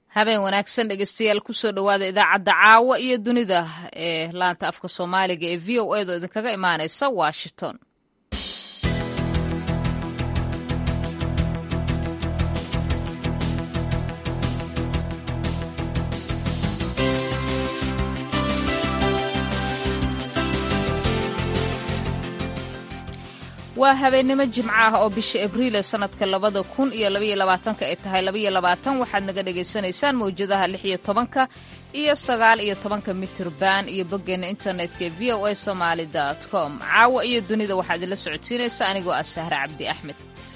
habeen wanaagsan dhegeystayaal kusoo dhowaada idaacadda caawa iyo dunida ee laanta afka soomaaliga ee v o edo idinkaga imaaneysa washington waa habeennimo jimco ah oo bisha abriil ee sanadka labada kun iyo labaiyo labaatanka ay tahay labaiyo labaatan waxaad naga dhagaysanaysaan mawjadaha lix iyo tobanka iyo sagaal iyo tobanka mitirban iyo boggeena internetka ee v o a somaali dot com caawa iyo dunida waxaa idinla socodsiinaysa anigoo ah sahre cabdi axmed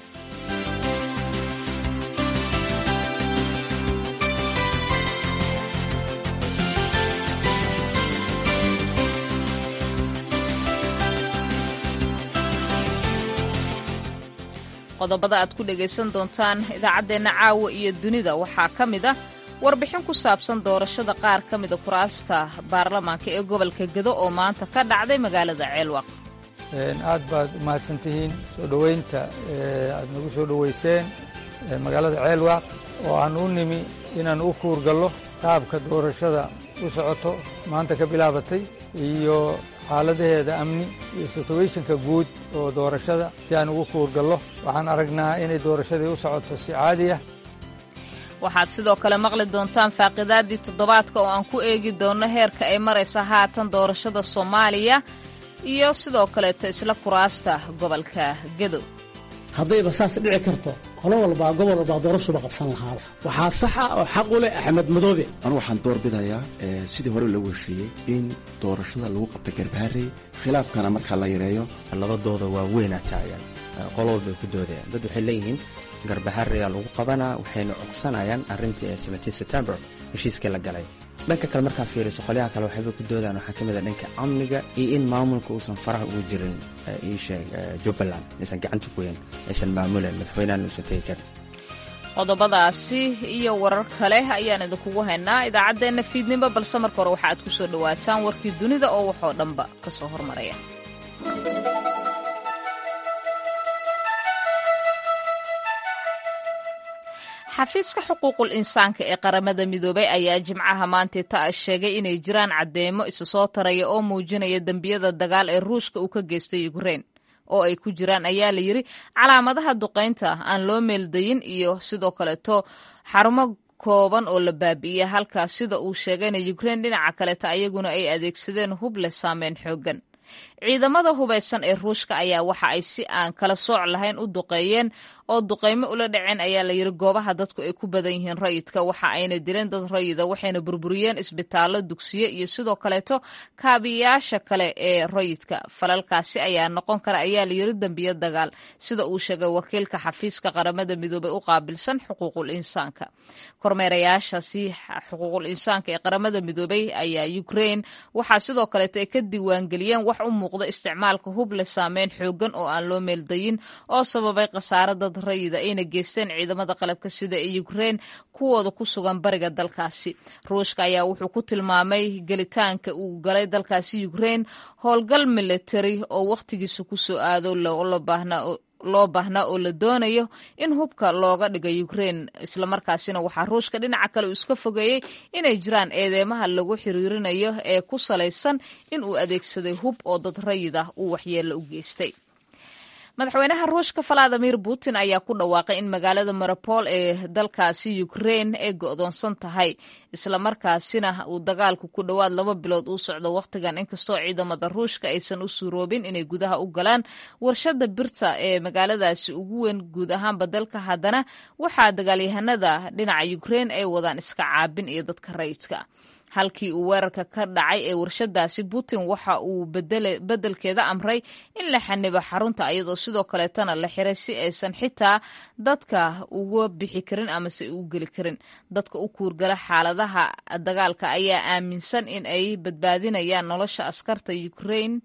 qodobada aad ku dhegaysan doontaan idaacaddeenna caawa iyo dunida waxaa ka mid ah warbixin ku saabsan doorashada qaar ka mida kuraasta baarlamaanka ee gobolka gedo oo maanta ka dhacday magaalada ceelwaq aad baad umahadsan tihiin soo dhoweynta aad nagu soo dhoweyseen magaalada ceelwaq oo aan u nimi inaan u kuurgallo qaabka doorashada u socoto maanta ka bilaabatay iyo xaaladaheeda amni iyo situationka guud oo doorashada si aan ugu kuurgallo waxaan aragnaa inay doorashadii u socoto si caadi ah waxaad sidoo kale maqli doontaan faaqidaadii toddobaadka oo aan ku eegi doonno heerka ay maraysa haatan doorashada soomaaliya iyo sidoo kaleeto isla kuraasta gobolka gedow haddayba saas dhici karto qolo walbaa gobol walbaa doorashuba qabsan lahaaba waxaa saxa oo xaq u leh axmed madoobe anu waxaan doorbidayaa sidii hore loogu heshiiyey in doorashada lagu qabta garbaharey khilaafkana markaa la yareeyo labadooda waa weynaa taagan qolo walbay ku doodayaan dad waxay leeyihiin garbahareyaa lagu qabanaa waxayna cogsanayaan arrintii ee september heshiiskii la galay dhanka kale markaa fiiriso qolyaha kale waxayba ku doodaan waxaa ka mid a dhanka amniga iyo in maamulka uusan faraha ugu jirin iisheeg jubbaland aysan gacanta ku weyn aysan maamulen madaxweynahan uusan tegi karin qodobadaasi iyo warar kale ayaan idinkugu haynaa idaacaddeenna fiidnimo balse marka hore waxa aad ku soo dhowaataan warkii dunida oo waxoo dhanba ka soo hormaraya xafiiska xuquuqul insaanka ee qaramada midoobay ayaa jimcaha maantay ta sheegay inay jiraan caddeemo isu soo taraya oo muujinaya dembiyada dagaal ee ruushka uu ka geystay ukrein oo ay ku jiraan ayaa la yidri calaamadaha duqaynta aan loo meeldayin iyo sidoo kaleeto xarumo kooban oo la baabi'iyey halkaas sida uu sheegayna ukrein dhinaca kaleeta ayaguna ay adeegsadeen hub leh saameyn xooggan ciidamada hubaysan ee ruushka ayaa waxa ay si aan kala sooc lahayn u duqeeyeen oo duqaymo ula dhaceen ayaa la yidhi goobaha dadku ay ku badan yihiin rayidka waxa ayna dileen dad rayida waxayna burburiyeen isbitaallo dugsiyo iyo sidoo kaleeto kaabiyaasha kale ee rayidka falalkaasi ayaa noqon kara ayaa la yidhi dembiyo dagaal sida uu sheegay wakiilka xafiiska qaramada midoobey u qaabilsan xuquuqul insaanka kormeerayaashaasi xuquuqul insaanka ee qaramada midoobey ayaa ukrein waxaa sidoo kaleeto ay ka diiwaangeliyeen wax u muuqda isticmaalka hub leh saameyn xoogan oo aan loo meeldayin oo sababay khasaare dad rayida ayna geysteen ciidamada qalabka sida ee ukrein kuwooda ku sugan bariga dalkaasi ruushka ayaa wuxuu ku tilmaamay gelitaanka uu galay dalkaasi ukrein howlgal military oo wakhtigiisa ku soo aado loo baahnaa oo la doonayo in hubka looga dhiga ukrein islamarkaasina waxaa ruushka dhinaca kale uu iska fogeeyey inay jiraan eedeymaha lagu xiriirinayo ee ku salaysan in uu adeegsaday hub oo dad rayid ah uu waxyeello u geystay madaxweynaha ruushka valadimir putin ayaa ku dhawaaqay in magaalada marapol ee dalkaasi ukrein ay go'doonsan tahay islamarkaasina uu dagaalku ku dhowaad laba bilood uu socdo wakhtigan inkastoo ciidamada ruushka aysan u suuroobin inay gudaha u galaan warshada birta ee magaaladaasi ugu weyn guud ahaanba dalka haddana waxaa dagaalyahanada dhinaca ukrein ay wadaan iska caabin iyo dadka rayidka halkii uu weerarka ka dhacay ee warshadaasi putin waxa uu beddelkeeda amray in la xanibo xarunta iyadoo sidoo kaleetana la xiray si aysan xitaa dadka uga bixi karin amase u geli karin dadka u kuurgala xaaladaha dagaalka ayaa aaminsan in ay badbaadinayaan nolosha askarta ukrein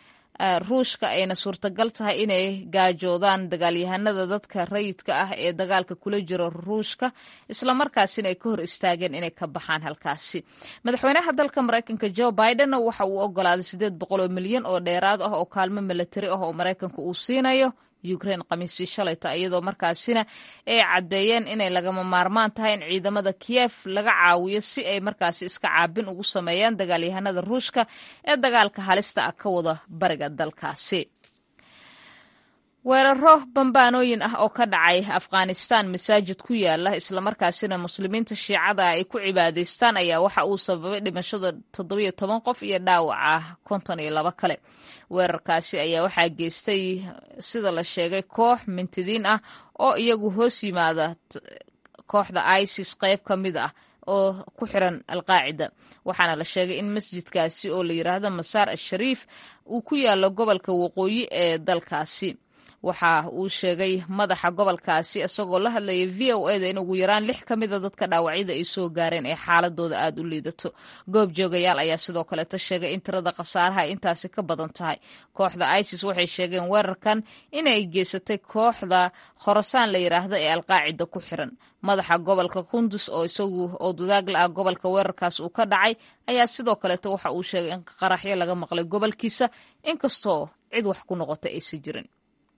ruushka ayna suurtagal tahay inay gaajoodaan dagaalyahanada dadka rayidka ah ee dagaalka kula jiro ruushka islamarkaasina ay ka hor istaageen inay ka baxaan halkaasi madaxweynaha dalka maraykanka jo bidenna waxa uu ogolaaday siddeed boqol oo milyan oo dheeraad ah oo kaalmo milatari ah oo maraykanka uu siinayo ukrain khamiisii shalayta iyadoo markaasina ay caddeeyeen inay lagama maarmaan tahay in ciidamada kiyef laga caawiyo si ay markaasi iska caabin ugu sameeyaan dagaalyahanada ruushka ee dagaalka halista ah ka wada bariga dalkaasi weeraro bambaanooyin ah oo ka dhacay afghanistan masaajid ku yaala islamarkaasina muslimiinta shiicada ay ku cibaadaystaan ayaa waxa uu sababay dhimashada toddobiyo toban qof iyo dhaawaca konton iyo labo kale weerarkaasi ayaa waxaa geystay sida la sheegay koox mintidiin ah oo iyagu hoos yimaada kooxda isis qayb ka mid ah oo ku xiran alqaacida waxaana la sheegay in masjidkaasi oo la yiraahdo masaar ashariif uu ku yaalo gobolka waqooyi ee dalkaasi waxa uu sheegay madaxa gobolkaasi isagoo la hadlayay v o eda in ugu yaraan lix ka mida dadka dhaawacyada ay soo gaareen ee xaaladooda aada u liidato goob joogayaal ayaa sidoo kaleeta sheegay in tirada khasaaraha ay intaasi ka badan tahay kooxda isis waxay sheegeen weerarkan inay geysatay kooxda khorasaan la yiraahda ee alqaacida ku xiran madaxa gobolka kundus oo isagu oo dudaagla ah gobolka weerarkaas uu ka dhacay ayaa sidoo kaleeta waxa uu sheegay in qaraxyo laga maqlay gobolkiisa inkastoo cid wax ku noqota aysan jirin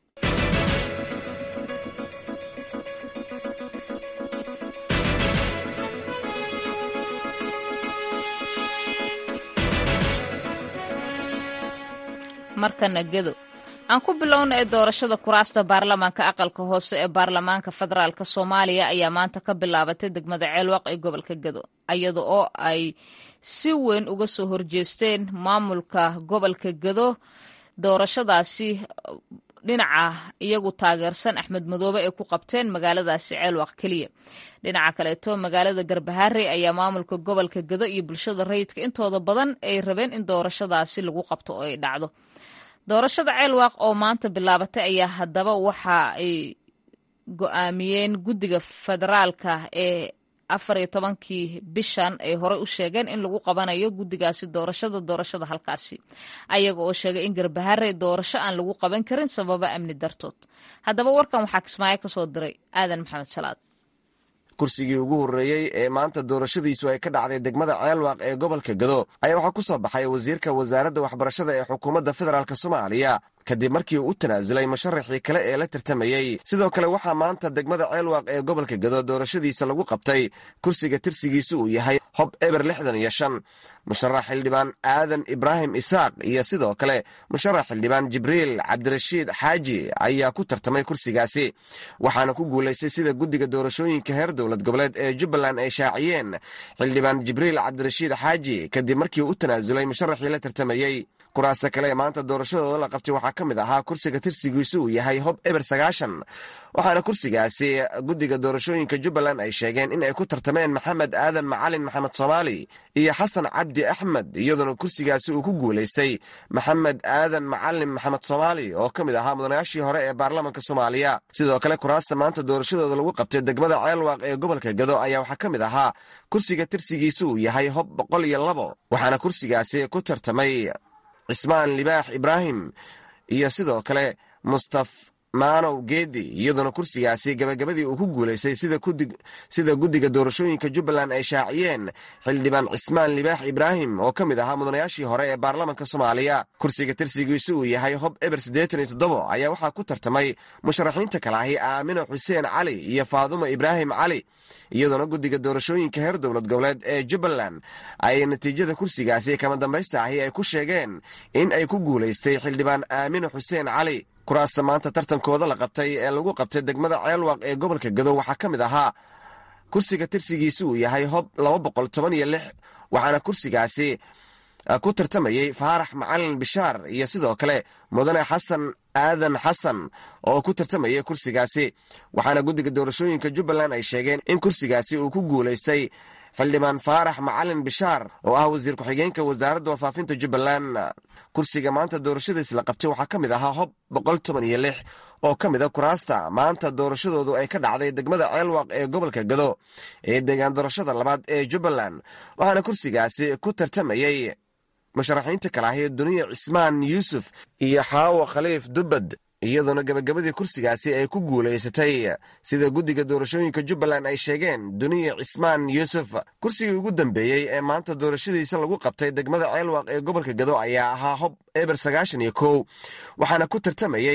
markana gedo aan ku bilowna ee doorashada kuraasta baarlamaanka aqalka hoose ee baarlamaanka federaalk soomaaliya ayaa maanta ka bilaabatay degmada ceelwaq ee gobolka gedo iyada oo ay si weyn uga soo horjeesteen maamulka gobolka gedo doorashadaasi dhinaca iyagu taageersan axmed madoobe ay ku qabteen magaaladaasi ceelwaq keliya dhinaca kaleeto magaalada garbaharey ayaa maamulka gobolka gedo iyo bulshada rayidka intooda badan ay rabeen in doorashadaasi lagu qabto oo ay dhacdo doorashada ceelwaaq oo maanta bilaabatay ayaa haddaba waxa ay go-aamiyeen guddiga federaalka ee afar iyo tobankii bishan ay horey u sheegeen in lagu qabanayo guddigaasi doorashada doorashada halkaasi ayaga oo sheegay in garbaharey doorasho aan lagu qaban karin sababa amni dartood haddaba warkan waxaa kismaayo ka soo diray aadan maxamed salaad kursigii ugu horreeyey ee maanta doorashadiisu ay ka dhacday degmada ceelwaaq ee gobolka gado ayaa waxaa ku soo baxay wasiirka wasaaradda waxbarashada ee xukuumadda federaalk soomaaliya kadib markii uu u tanaasulay musharaxii kale ee la tartamayey sidoo kale waxaa maanta degmada ceelwaaq ee gobolka gado doorashadiisa lagu qabtay kursiga tirsigiisu uu yahay hob eber lixdan iyo shan musharax xildhibaan aadan ibraahim isaaq iyo sidoo kale musharax xildhibaan jibriil cabdirashiid xaaji ayaa ku tartamay kursigaasi waxaana ku guulaystay sida guddiga doorashooyinka heer dowlad goboleed ee jubbaland ay shaaciyeen xildhibaan jibriil cabdirashiid xaaji kadib markii uu u tanaasulay musharaxii la tartamayey kuraasta kale ee maanta doorashadooda la qabtay waxaa ka mid ahaa kursiga tirsigiisu uu yahay hob eber sagaashan waxaana kursigaasi guddiga doorashooyinka jubbaland ay sheegeen in ay ku tartameen maxamed aadan macalin maxamed soomaali iyo xasan cabdi axmed iyadoona kursigaasi uu ku guulaystay maxamed aadan macalin maxamed soomaali oo ka mid ahaa mudanayaashii hore ee baarlamanka soomaaliya sidoo kale kuraasta maanta doorashadooda lagu qabtay degmada ceelwaaq ee gobolka gado ayaa waxaa ka mid ahaa kursiga tirsigiisu uu yahay hob boqol iyo labo waxaana kursigaasi ku tartamay cismaan libaax ibraahim iyo sidoo kale mustaf maanow geedi iyadoona kursigaasi gabagabadii uu ku guulaystay sida guddiga doorashooyinka jubbaland ay shaaciyeen xildhibaan cismaan libaax ibraahim oo ka mid ahaa mudanayaashii hore ee baarlamanka soomaaliya kursiga tirsigiisu uu yahay hob eber siddeetan iyo toddobo ayaa waxaa ku tartamay musharaxiinta kale ahi aamino xuseen cali iyo faadumo ibraahim cali iyadoona guddiga doorashooyinka heer dowlad goboleed ee jubbaland ay natiijada kursigaasi kama dambaysta ahi ay ku sheegeen in ay ku guulaystay xildhibaan aamino xuseen cali kuraasta maanta tartankooda la qabtay ee lagu qabtay degmada ceelwaaq ee gobolka gado waxaa ka mid ahaa kursiga tirsigiisi uu yahay hob laba boqol toban iyo lix waxaana kursigaasi ku tartamayey faarax macalin bishaar iyo sidoo kale mudane xasan aadan xasan oo ku tartamayay kursigaasi waxaana guddiga doorashooyinka jubbaland ay sheegeen in kursigaasi uu ku guulaystay xildhibaan faarax macalin bishaar oo ah wasiir ku-xigeenka wasaaradda warfaafinta jubbaland kursiga maanta doorashadiis la qabtay waxaa ka mid ahaa hob boqol toban iyo lix oo ka mid a kuraasta maanta doorashadoodu ay ka dhacday degmada ceelwaaq ee gobolka gado ee deegaan doorashada labaad ee jubbaland waxaana kursigaasi ku tartamayey musharaxiinta kale ahi duniya cismaan yuusuf iyo xaawo khaliif dubbad iyadoona gabagabadii kursigaasi ay ku guulaysatay sida guddiga doorashooyinka jubbaland ay sheegeen duniya cismaan yuusuf kursigii ugu dambeeyey ee maanta doorashadiisa lagu qabtay degmada ceelwaaq ee gobolka gado ayaa ahaa hob eber sagaashan iyo kow waxaana ku tartamayey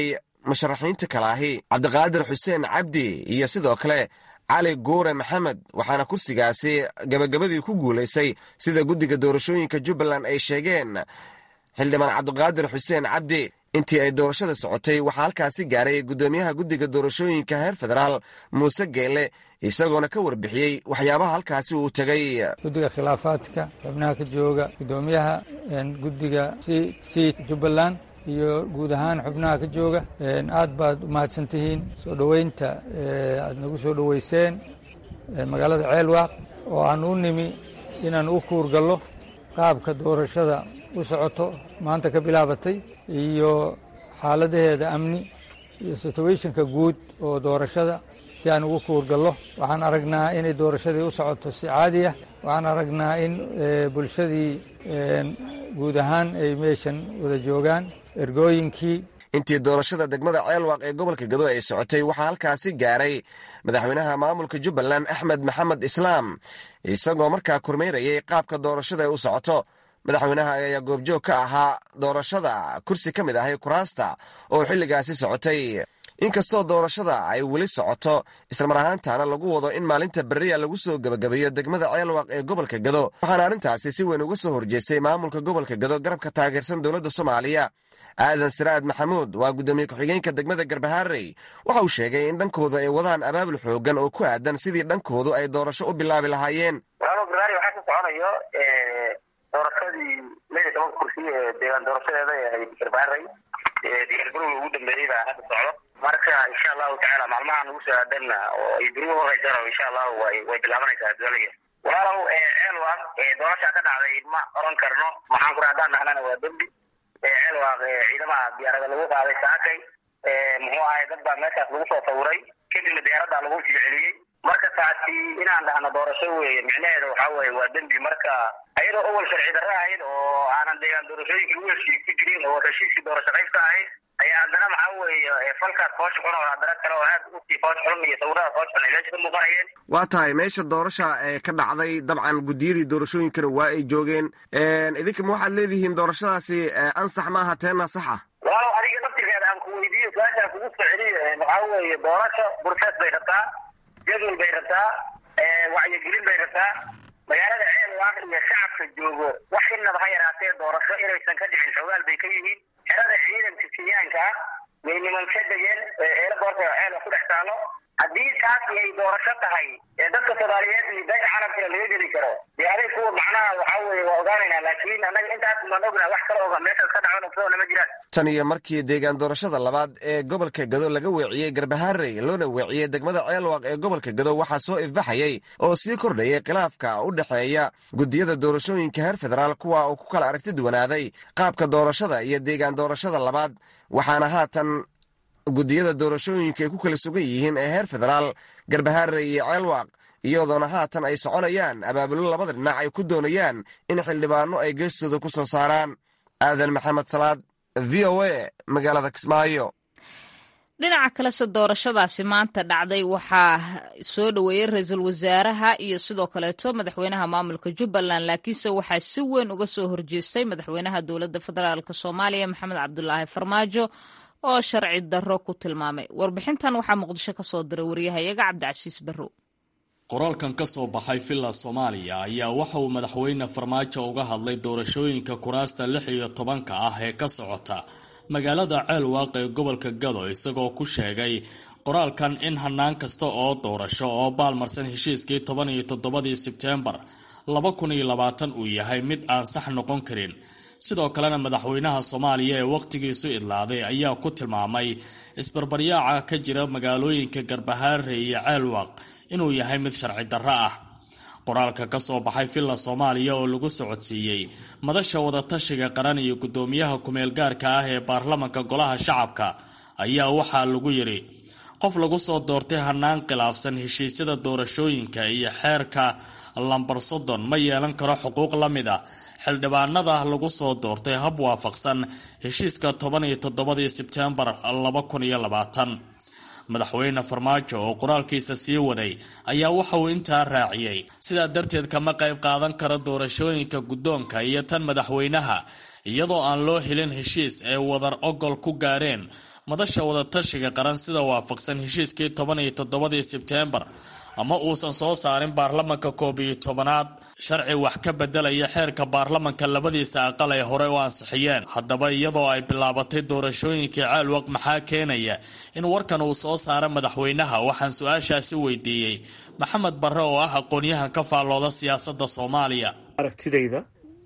musharaxiinta kale ahi cabdiqaadir xuseen cabdi iyo sidoo kale cali guure maxamed waxaana kursigaasi gabagabadii ku guulaysay sida guddiga doorashooyinka jubbaland ay sheegeen xildhibaan cabdiqaadir xuseen cabdi intii ay doorashada socotay waxaa halkaasi gaaray guddoomiyaha guddiga doorashooyinka heer federaal muuse geele isagoona ka warbixiyey waxyaabaha halkaasi uu tegay guddiga khilaafaadka xubnaha ka jooga guddoomiyaha guddiga c jubbaland iyo guud ahaan xubnaha ka jooga aad baad u mahadsan tihiin soo dhoweynta aad nagu soo dhoweyseen magaalada ceelwaaq oo aan u nimi inaan u kuurgallo qaabka doorashada u socoto maanta ka bilaabatay iyo xaaladaheeda amni iyo situationka guud oo doorashada si aan ugu kuurgallo waxaan aragnaa inay doorashadii u socoto si caadi ah waxaan aragnaa in bulshadii guud ahaan ay meeshan wada joogaan ergooyinkii intii doorashada degmada ceelwaaq ee gobolka gado ay socotay waxaa halkaasi gaaray madaxweynaha maamulka jubbaland axmed maxamed islaam isagoo markaa kormeyrayay qaabka doorashada ay u socoto madaxweynaha ayaa goobjoog ka ahaa doorashada kursi ka mid ahay kuraasta oo xilligaasi socotay inkastoo doorashada ay weli socoto islamar ahaantaana lagu wado in maalinta beriya lagu soo gebagabeeyo degmada ceelwaaq ee gobolka gado waxaana arrintaasi si weyn uga soo horjeestay maamulka gobolka gado garabka taageersan dowladda soomaaliya aadan siraad maxamuud waa guddoomiye ku-xigeenka degmada garbahaarey waxa uu sheegay in dhankooda ay wadaan abaabul xoogan oo ku aadan sidii dhankoodu ay doorasho u bilaabi lahaayeen doorashadii lix iyo tobanka kursi ee deegaan doorashadeeda ee ahayd garbaarey diyaargarowga ugu dambeeyey baa hadda socdo marka insha allahu tacaala maalmahan ugu soo aadanna oo ay berigu horeysaan insha allahu way way bilaabanaysaa adduunyada walaalow ceelwaaq doorashaa ka dhacday ma oran karno maxaan kura haddaan nahnana waa dembi ceelwaaq ciidamaha diyaarada lagu qaaday saakay muxuu ahay dad baa meeshaas lagu soo sawiray kadibna diyaaradda lagu sii celiyey marka taasi inaan dhahno doorasho weeye micnaheeda waxaa weeye waa dembi marka ayadoo awal sharci darro ahayd oo aanan deegaan doorashooyinka lagu heshiis ku jirin oo heshiiskii doorasho qaybka ahayd ayaa haddana maxaa weeye falkaas foosha xun oo haddana kale oo aad usii foos xun iyo sawirada foos xun ay meesha ka muuqanayeen waa tahay meesha doorasha ee ka dhacday dabcan guddiyadii doorashooyinkana waa ay joogeen idinka ma waxaad leedihiin doorashadaasi ansax maaha teena saxa walaalow adiga naftirkeeda aan ku weydiiyo su-aashaan kugu soo celiyo waxaa weeye doorasho burfeed bay rabtaa jadwal bay rabtaa wacyigelin bay rabtaa magaalada ceelwaaq iyo shacabka joogo wax inaba ha yaraatee doorasho inaysan ka dhicin xogaal bay ka yihiin xerada ciidanka kenyaanka ah way niman ka degeen eela boorta ceelwa ku dhex taalo haddii taasi ay doorasho tahay ee dadka soomaaliyeed iyo beesha caalamkana laga geli karo dee aday kuwa macnaha waxaa weeye waa ogaanaynaa laakiin annaga intaas maan ognaa wax kale oga meeshaas ka dhacan ogsoona ma jiraan tan iyo markii deegaan doorashada labaad ee gobolka gado laga weeciyey garbahaarey loona weeciyey degmada ceelwaaq ee gobolka gado waxaa soo ifbaxayay oo sii kordhayay khilaafka u dhexeeya guddiyada doorashooyinka heer federaal kuwa uu ku kala aragti duwanaaday qaabka doorashada iyo deegaan doorashada labaad waxaana haatan guddiyada doorashooyinka ay ku kala sugan yihiin ee heer federaal garbahaarey iyo ceelwaaq iyadoona haatan ay soconayaan abaabulo labada dhinac ay ku doonayaan in xildhibaano ay geestooda ku soo saaraan aadan maxamed salaad v o a magaalada kismaayo dhinaca kalese doorashadaasi maanta dhacday waxaa soo dhoweeyey ra-iisul wasaaraha iyo sidoo kaleeto madaxweynaha maamulka jubbaland laakiinse waxaa si weyn uga soo horjeestay madaxweynaha dowladda federaalk soomaaliya maxamed cabdulaahi farmaajo oo sharci darro ku tilmaamay warbixintan waxaa muqdisho ka soo diray waryahayaga cabdicasiis barrow qoraalkan ka soo baxay villa soomaaliya ayaa waxa uu madaxweyne farmaajo uga hadlay doorashooyinka kuraasta lix iyo tobanka ah ee ka socota magaalada ceelwaaq ee gobolka gado isagoo ku sheegay qoraalkan in hanaan kasta oo doorasho oo baalmarsan heshiiskii toban iyo toddobadii sebteembar laba kun iyo labaatan uu yahay mid aan sax noqon karin sidoo kalena madaxweynaha soomaaliya ee wakhtigiisu idlaaday ayaa ku tilmaamay isbarbaryaaca ka jira magaalooyinka garbahaare iyo ceelwaaq inuu yahay mid sharci darro ah qoraalka ka soo baxay villa soomaaliya oo lagu socodsiiyey madasha wadatashiga qaran iyo guddoomiyaha kumeel gaarka ah ee baarlamanka golaha shacabka ayaa waxaa lagu yidhi qof lagu soo doortay hanaan khilaafsan heshiisyada doorashooyinka iyo xeerka lambar soddon ma yeelan karo xuquuq la mid ah xildhibaanada lagu soo doortay hab waafaqsan heshiiska toban iyo toddobadii sebteembar laba kun iyo labaatan madaxweyne farmaajo oo qoraalkiisa sii waday ayaa waxa uu intaa raaciyey sidaa darteed kama qayb qaadan karo doorashooyinka guddoonka iyo tan madaxweynaha iyadoo aan loo helin heshiis ay wadar ogol ku gaareen madasha wadatashiga qaran sida waafaqsan heshiiskii toban iyo toddobadii sebteembar ama uusan soo saarin baarlamanka koob iyo tobanaad sharci wax ka bedelaya xeerka baarlamanka labadiisa aqal ay hore u ansixiyeen haddaba iyadoo ay bilaabatay doorashooyinkii caalwaq maxaa keenaya in warkan uu soo saaro madaxweynaha waxaan su-aashaasi weydiiyey maxamed barre oo ah aqoon-yahan ka faallooda siyaasadda soomaaliya aragtidayda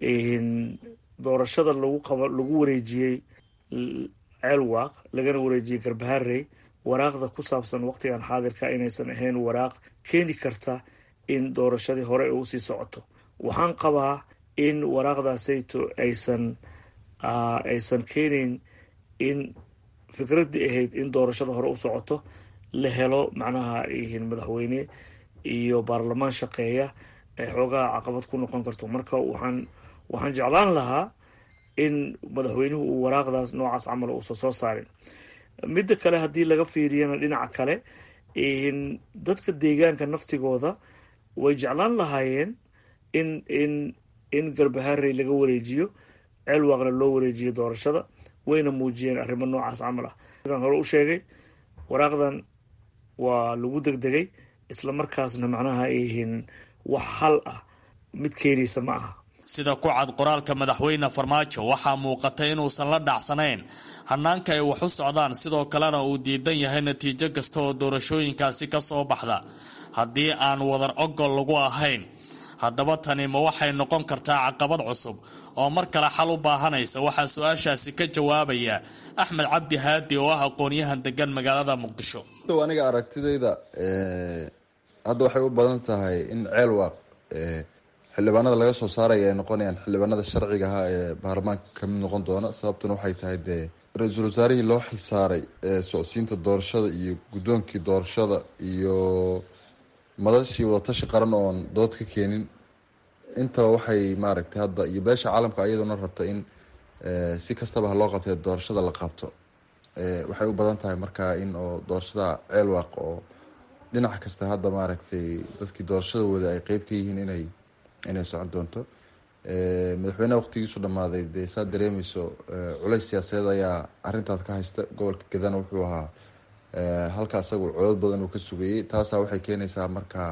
doorashada lagu qaba lagu wareejiyey ceelwaaq lagana wareejiyey garbaharey waraaqda ku saabsan waqtigan xaadirka inaysan ahayn waraaq keeni karta in doorashadii hore ay usii socoto waxaan qabaa in waraaqdaasayto aysan aysan keenayn in fikraddii ahayd in doorashada hore u socoto la helo macnaha madaxweyne iyo baarlamaan shaqeeya ay xoogaha caqabad ku noqon karto marka waxaan waxaan jeclaan lahaa in madaxweynuhu uu waraaqdaas noocaas camal uusan soo saarin midda kale haddii laga fiiriyana dhinaca kale dadka deegaanka naftigooda way jeclaan lahaayeen in in in garbaharey laga wareejiyo ceelwaaqna loo wareejiyo doorashada wayna muujiyeen arrimo noocaas camal ah sidaan hore u sheegay waraaqdan waa lagu degdegay isla markaasna macnaha ayyihiin wax hal ah mid keenaysa ma aha sida ku cad qoraalka madaxweyne farmaajo waxaa muuqata inuusan la dhacsanayn hanaanka ay wax u socdaan sidoo kalena uu diidan yahay natiijo kasta oo doorashooyinkaasi ka soo baxda haddii aan wadar ogol lagu ahayn haddaba tani ma waxay noqon kartaa caqabad cusub oo mar kale xal u baahanaysa waxaa su-aashaasi ka jawaabaya axmed cabdi haadi oo ah aqoon-yahan degan magaalada muqdisho aniga aragtidayda hadda waxay u badan tahay in ceelwaaq xildhibaanada laga soo saaraya ay noqonayaan xildhibaanada sharciga ahaa ee baarlamaanka kamid noqon doona sababtuna waxay tahay dee ra-iisul wasaarihii loo xilsaaray socodsiinta doorashada iyo guddoonkii doorashada iyo madashii wadatashi qaran oon dood ka keenin intaba waxay maaragtay hadda iyo beesha caalamka ayaduna rabta in si kastaba ha loo qabtay doorashada la qabto waxay u badan tahay markaa in oo doorashada ceelwaaq oo dhinac kasta hadda maaragtay dadkii doorashada wada ay qeyb ka yihiin inay inay socon doonto madaxweyneha waqtigiisu dhammaaday dee saad dareemeyso culays siyaasadeed ayaa arintaas ka haysta gobolka gadana wuxuu ahaa halka isagu codod badan uu ka sugayey taasaa waxay keenaysaa markaa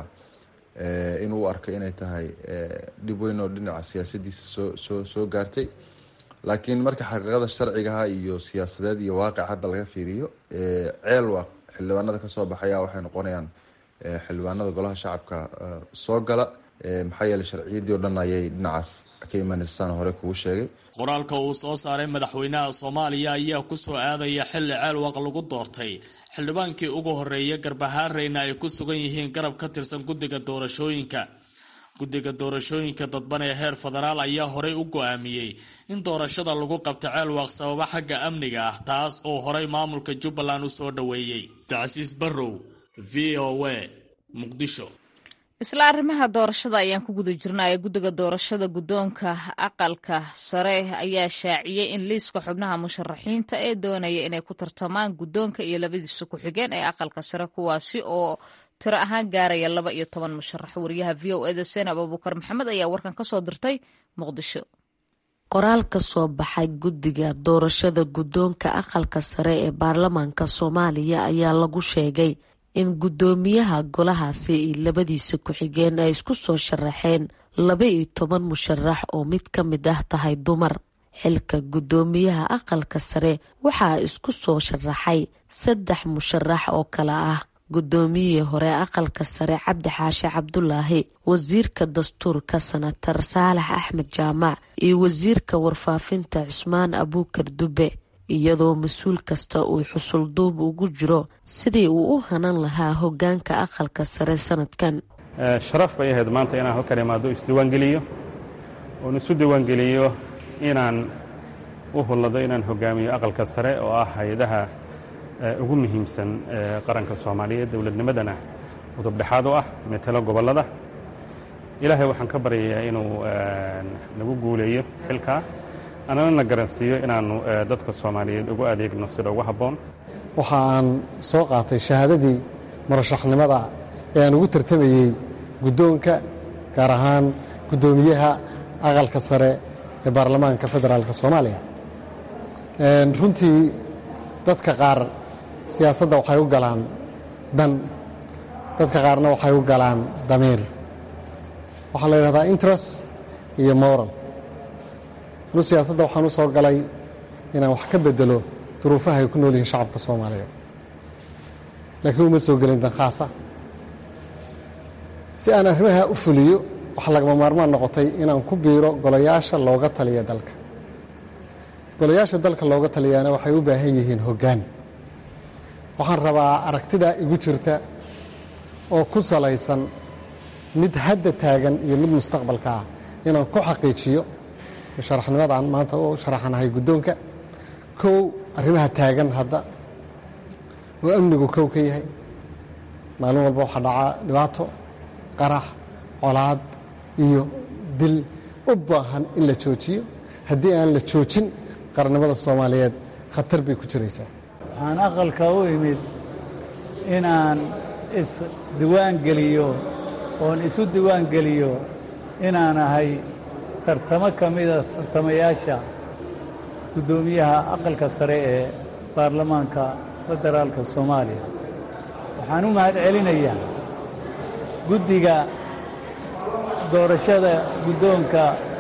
inuu arko inay tahay dhib weyn oo dhinaca siyaasadiisa soo soo soo gaartay laakiin marka xaqiiqada sharcigaha iyo siyaasadeed iyo waaqic hadda laga fiiriyo ceelwaaq xildhibaanada kasoo baxaya waxay noqonayaan xildhibaanada golaha shacabka soo gala maxaa yeeley sharciyadii o dhan ayay dhinacaas ka imaneysaan hore kugu sheegay qoraalka uu soo saaray madaxweynaha soomaaliya ayaa ku soo aadaya xilli ceelwaq lagu doortay xildhibaankii ugu horreeyay garbahaareyna ay ku sugan yihiin garab ka tirsan guddiga doorashooyinka guddiga doorashooyinka dadban ee heer federaal ayaa horey u go-aamiyey in doorashada lagu qabto ceelwaaq sababa xagga amniga ah taas oo horey maamulka jubbaland u soo dhoweeyey tacsiis barrow v o a muqdisho isla arrimaha doorashada ayaan ku guda jirnaya guddiga doorashada guddoonka aqalka sare ayaa shaaciyey in liiska xubnaha musharaxiinta ee doonaya inay ku tartamaan guddoonka iyo labadiisa ku-xigeen ee aqalka sare kuwaasi oo tiro ahaan gaaraya laba iyo toban musharax wariyaha v o eda seenab abuukar maxamed ayaa warkan ka soo dirtay muqdisho qoraal ka soo baxay guddiga doorashada guddoonka aqalka sare ee baarlamaanka soomaaliya ayaa lagu sheegay in guddoomiyaha golahaasi iyo labadiisa ku-xigeen ay isku soo sharaxeen laba iyo toban musharax oo mid ka mid ah tahay dumar xilka guddoomiyaha aqalka sare waxaa isku soo sharaxay saddex musharax oo kale ah guddoomiyihii hore aqalka sare cabdi xaashi cabdulaahi wasiirka dastuurka sanatar saalax axmed jaamac iyo wasiirka warfaafinta cusmaan abuukar dube iyadoo mas-uul kasta uu xusulduub ugu jiro sidii uu u hanan lahaa hogaanka aqalka sare sanadkan sharaf bay ahayd maanta inaan halkan imaado isdiiwaangeliyo oon isu diiwaangeliyo inaan u hullado inaan hogaamiyo aqalka sare oo ah hay-adaha ugu muhiimsan qaranka soomaaliyeed dowladnimadana udubdhexaad u ah metelo gobollada ilaahay waxaan ka baryayaa inuu nagu guuleeyo xilkaa anana na garansiiyo inaannu dadka soomaaliyeed ugu adeegno sida ugu habboon waxa aan soo qaatay shahaadadii murashaxnimada ee aan ugu tartamayey guddoonka gaar ahaan guddoomiyaha aqalka sare ee baarlamaanka federaalk soomaaliya runtii dadka qaar siyaasadda waxay u galaan dan dadka qaarna waxay u galaan damiir waxaa la yidhahdaa interest iyo moral anu siyaasadda waxaan u soo galay inaan wax ka bedelo duruufaha ay ku nool yihiin shacabka soomaaliyeed laakiin uma soo gelin dan khaasa si aan arrimaha u fuliyo waxaa lagama maarmaan noqotay inaan ku biiro golayaasha looga taliya dalka golayaasha dalka looga taliyaana waxay u baahan yihiin hoggaan waxaan rabaa aragtidaa igu jirta oo ku salaysan mid hadda taagan iyo mid mustaqbalka ah inaan ku xaqiijiyo musharaxnimadaan maanta u sharaxanahay guddoonka kow arrimaha taagan hadda oo amnigu kow ka yahay maalin walba waxaa dhacaa dhibaato qarax colaad iyo dil u baahan in la joojiyo haddii aan la joojin qarannimada soomaaliyeed khatar bay ku jiraysaa waxaan aqalka u imid inaan isdiwaan geliyo oon isu diwaan geliyo inaan ahay tartamo ka mida tartamayaasha guddoomiyaha aqalka sare ee baarlamaanka federaalka soomaaliya waxaan u mahad celinayaa guddiga doorashada guddoonka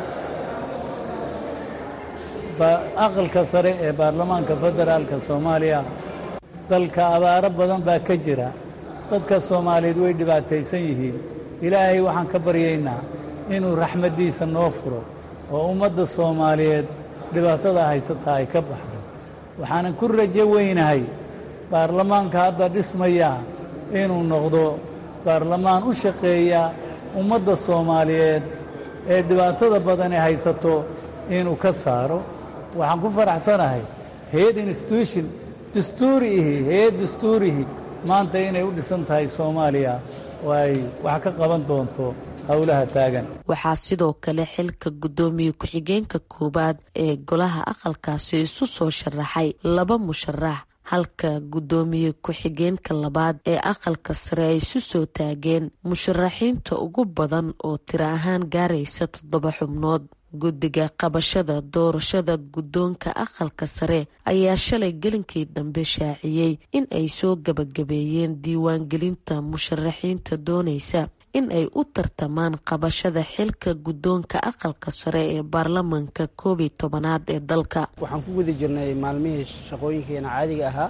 aqalka sare ee baarlamaanka federaalka soomaaliya dalka abaaro badan baa ka jira dadka soomaaliyeed way dhibaataysan yihiin ilaahay waxaan ka baryaynaa inuu raxmaddiisa noo furo oo ummadda soomaaliyeed dhibaatada haysata ay ka baxdo waxaanan ku rajo weynahay baarlamaanka hadda dhismaya inuu noqdo baarlamaan u shaqeeya ummadda soomaaliyeed ee dhibaatada badani haysato inuu ka saaro waxaan ku faraxsanahay hay-ad institution dastuuri ihi hay-ad dastuurihi maanta inay u dhisan tahay soomaaliya oo ay wax ka qaban doonto howlaha taagan waxaa sidoo kale xilka guddoomiye ku-xigeenka koowaad ee golaha aqalkaasi isu soo sharaxay laba musharax halka guddoomiye ku-xigeenka labaad ee aqalka sare ay isu soo taageen musharaxiinta ugu badan oo tiro ahaan gaaraysa toddoba xubnood guddiga qabashada doorashada guddoonka aqalka sare ayaa shalay gelinkii dambe shaaciyey in ay soo gabagabeeyeen diiwaangelinta musharaxiinta doonaysa in ay u tartamaan qabashada xilka guddoonka aqalka sare ee baarlamanka koob iyo tobanaad ee dalka waxaan ku guda jirnay maalmihii shaqooyinkeena caadiga ahaa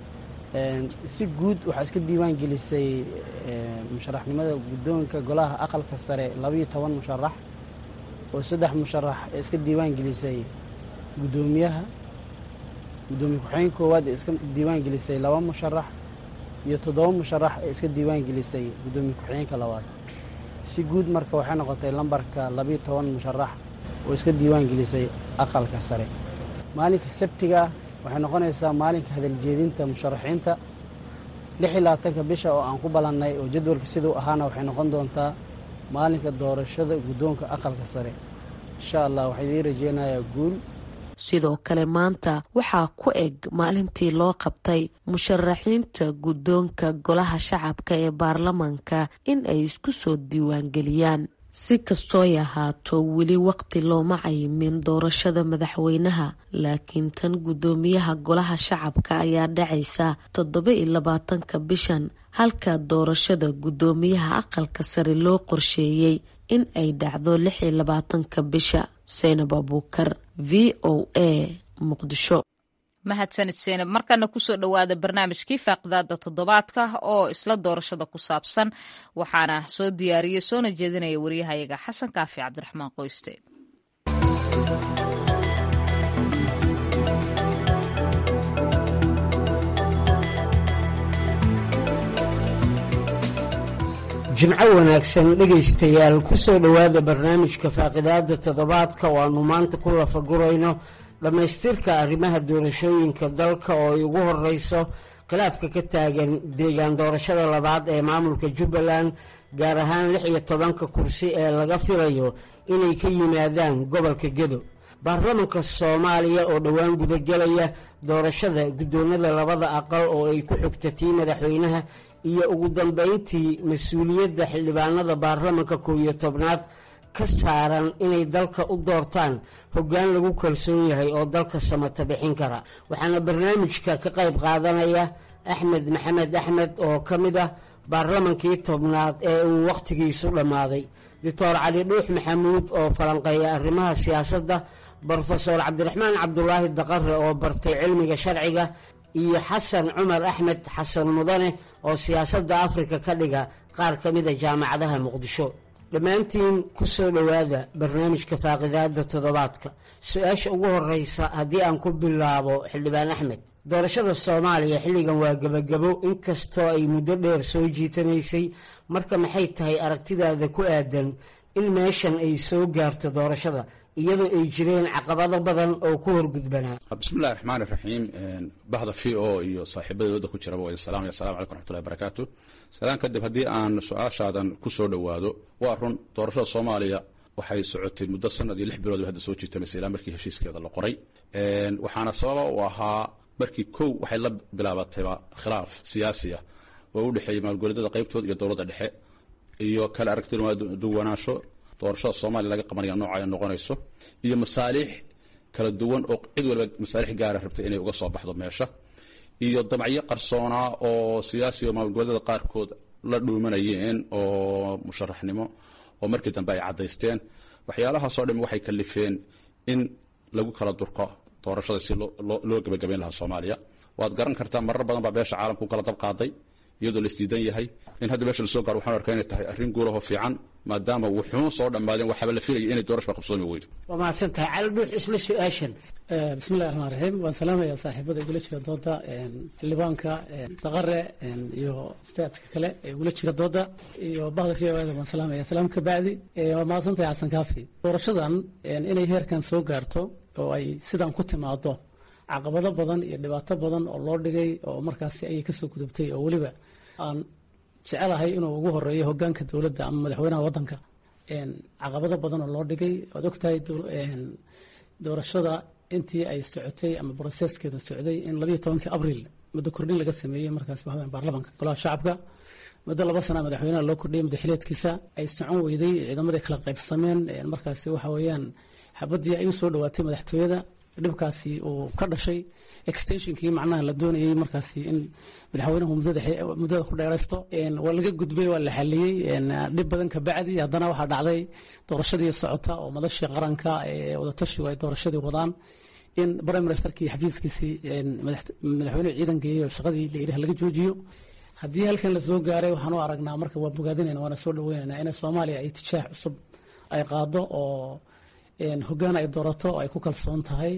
si guud waxaa iska diiwaan gelisay musharaxnimada guddoonka golaha aqalka sare labayo toban musharax oo saddex musharax ee iska diiwaan gelisay guddoomiyaha guddoomiye ku-xigeen koowaad ee iska diiwaan gelisay laba musharax iyo toddoba musharax ee iska diiwaan gelisay guddoomiye ku-xigeenka labaad si guud marka waxay noqotay lambarka labayo toban musharax oo iska diiwaan gelisay aqalka sare maalinka sabtiga waxay noqonaysaa maalinka hadaljeedinta musharaxiinta lix iyo labaatanka bisha oo aan ku ballannay oo jadwalka siduu ahaana waxay noqon doontaa maalinka doorashada guddoonka aqalka sare insha allah waxaa idiin rajeynayaa guul sidoo kale maanta waxaa ku eg maalintii loo qabtay musharaxiinta guddoonka golaha shacabka ee baarlamanka in ay isku soo diiwaangeliyaan si kastooy ahaato weli waqti looma cayimin doorashada madaxweynaha laakiin tan guddoomiyaha golaha shacabka ayaa dhacaysa toddoba iyo labaatanka bishan halka doorashada guddoomiyaha aqalka sare loo qorsheeyey in ay dhacdo lix iyo labaatanka bisha seynab abuukar v o a muqdisho mahadsanid seynab markana kusoo dhowaada barnaamijkii faaqidaada toddobaadka oo isla doorashada ku saabsan waxaana soo diyaariyey soona jeedinaya waryahayaga xasan kaafi cabdiraxmaan qoyste jimco wanaagsan dhegaystayaal kusoo dhowaada barnaamijka faaqidaada toddobaadka oo aanu maanta ku lafagurayno dhammaystirka arrimaha doorashooyinka dalka oo ay ugu horeyso khilaafka ka taagan deegaan doorashada labaad ee maamulka jubbaland gaar ahaan lix iyo tobanka kursi ee laga filayo inay ka yimaadaan gobolka gedo baarlamanka soomaaliya oo dhowaan gudagelaya doorashada guddoonada labada aqal oo ay ku xigta tii madaxweynaha iyo ugu dambeyntii mas-uuliyadda xildhibaanada baarlamanka kow iyo tobnaad ka saaran inay dalka u doortaan hoggaan lagu kalsoon yahay oo dalka samata bixin kara waxaana barnaamijka ka qayb qaadanaya axmed maxamed axmed oo ka mid ah baarlamankii tobnaad ee uu wakhtigiisu dhammaaday doctor cali dhuux maxamuud oo falanqeeya arrimaha siyaasadda brofesor cabdiraxmaan cabdulaahi daqare oo bartay cilmiga sharciga iyo xasan cumar axmed xasan mudane oo siyaasadda afrika ka dhiga qaar ka mida jaamacadaha muqdisho dhammaantiin ku soo dhowaada barnaamijka faaqidaada toddobaadka su-aasha ugu horeysa haddii aan ku bilaabo xildhibaan axmed doorashada soomaaliya xilligan waa gebagabo inkastoo ay muddo dheer soo jiitamaysay marka maxay tahay aragtidaada ku aadan in meeshan ay soo gaarto doorashada iyadoo ay jireen caqabado badan oo ku horgudbanaa bismillahi raxmaan iraxiim bahda v o iyo saaxiibada wadda ku jiraba waa idin salaamaya assalamu calaykum raxmatullahi barakaatu salaan kadib haddii aan su-aashaadan ku soo dhowaado waa run doorashada soomaaliya waxay socotay muddo sanad iyo lix bilood bay hadda soo jiitamaysay ilaa markii heshiiskeeda la qoray waxaana sababa u ahaa markii kow waxay la bilaabatayba khilaaf siyaasi ah oo u dhexeeyay maalgoleedyada qaybtooda iyo dowladda dhexe iyo kale aragtida duwanaansho doorashada soomaaliya laga qabanaya nooca ay noqonayso iyo masaaliix kala duwan oo cid waliba masaalix gaara rabtay inay uga soo baxdo meesha iyo damacyo qarsoonaa oo siyaasi oo maalgoleedyada qaarkood la dhuumanayeen oo musharaxnimo oo markii dambe ay caddaysteen waxyaalahaasoo dhami waxay kalifeen in lagu kala durko doorashada si loo gebagabayn lahaa soomaaliya waad garan kartaa marar badan baa beesha caalamka u kala dab qaaday iyadoo la isdiidan yahay in hadda meesha lasoo gaaro waxaan arkaa inay tahay arrin guulahoo fiican maadaama wuxuun soo dhammaadeen waxaaba la filayay inay doorashba qabsoomi weydo waa mahadsan tahay cali dhuux isla su-aashan bismillahi raxmaan raxiim waan salaamaya saaxiibada igula jira dooda xildhibaanka daqare iyo staadka kale ee igula jira dooda iyo bahda v o da waan salaamaya salaam ka bacdi waa mahadsan tahay xasan kaafi doorashadan inay heerkan soo gaarto oo ay sidan ku timaado caqabado badan iyo dhibaato badan oo loo dhigay oo markaasi ayay kasoo gudubtay oo weliba aan jecelahay inuu ugu horeeyo hogaanka dowladda ama madaxweynaha wadanka caqabado badan oo loo dhigay waad ogtahay doorashada intii ay socotay ama broseskeedu socday in labayo tobankii abriil muddo kordhin laga sameeyey markaas waxa baarlamanka golaha shacabka muddo laba sana madaxweynaha loo kordhiyay madaxileedkiisa ay socon weyday ciidamadii kala qaybsameen markaasi waxa weeyaan xabadii ay u soo dhawaatay madaxtooyada dhibkaasi uu ka dhashay extensionkii macnaha la doonayay markaasi in madaxweynuhu muddada ku dheeraysto waa laga gudbay waa la xaliyey dhib badan ka bacdi haddana waxaa dhacday doorashadii socota oo madashii qaranka ee wadatashigu ay doorashadii wadaan in prime ministerkii xafiiskiisii madaxweynuhu ciidan geeyey oo shaqadii la yidhaah laga joojiyo haddii halkan la soo gaaray waxaan u aragnaa marka waa bogaadinayna waana soo dhaweynayna in soomaaliya ay tijaax cusub ay qaado oo hogaan ay doorato oo ay ku kalsoon tahay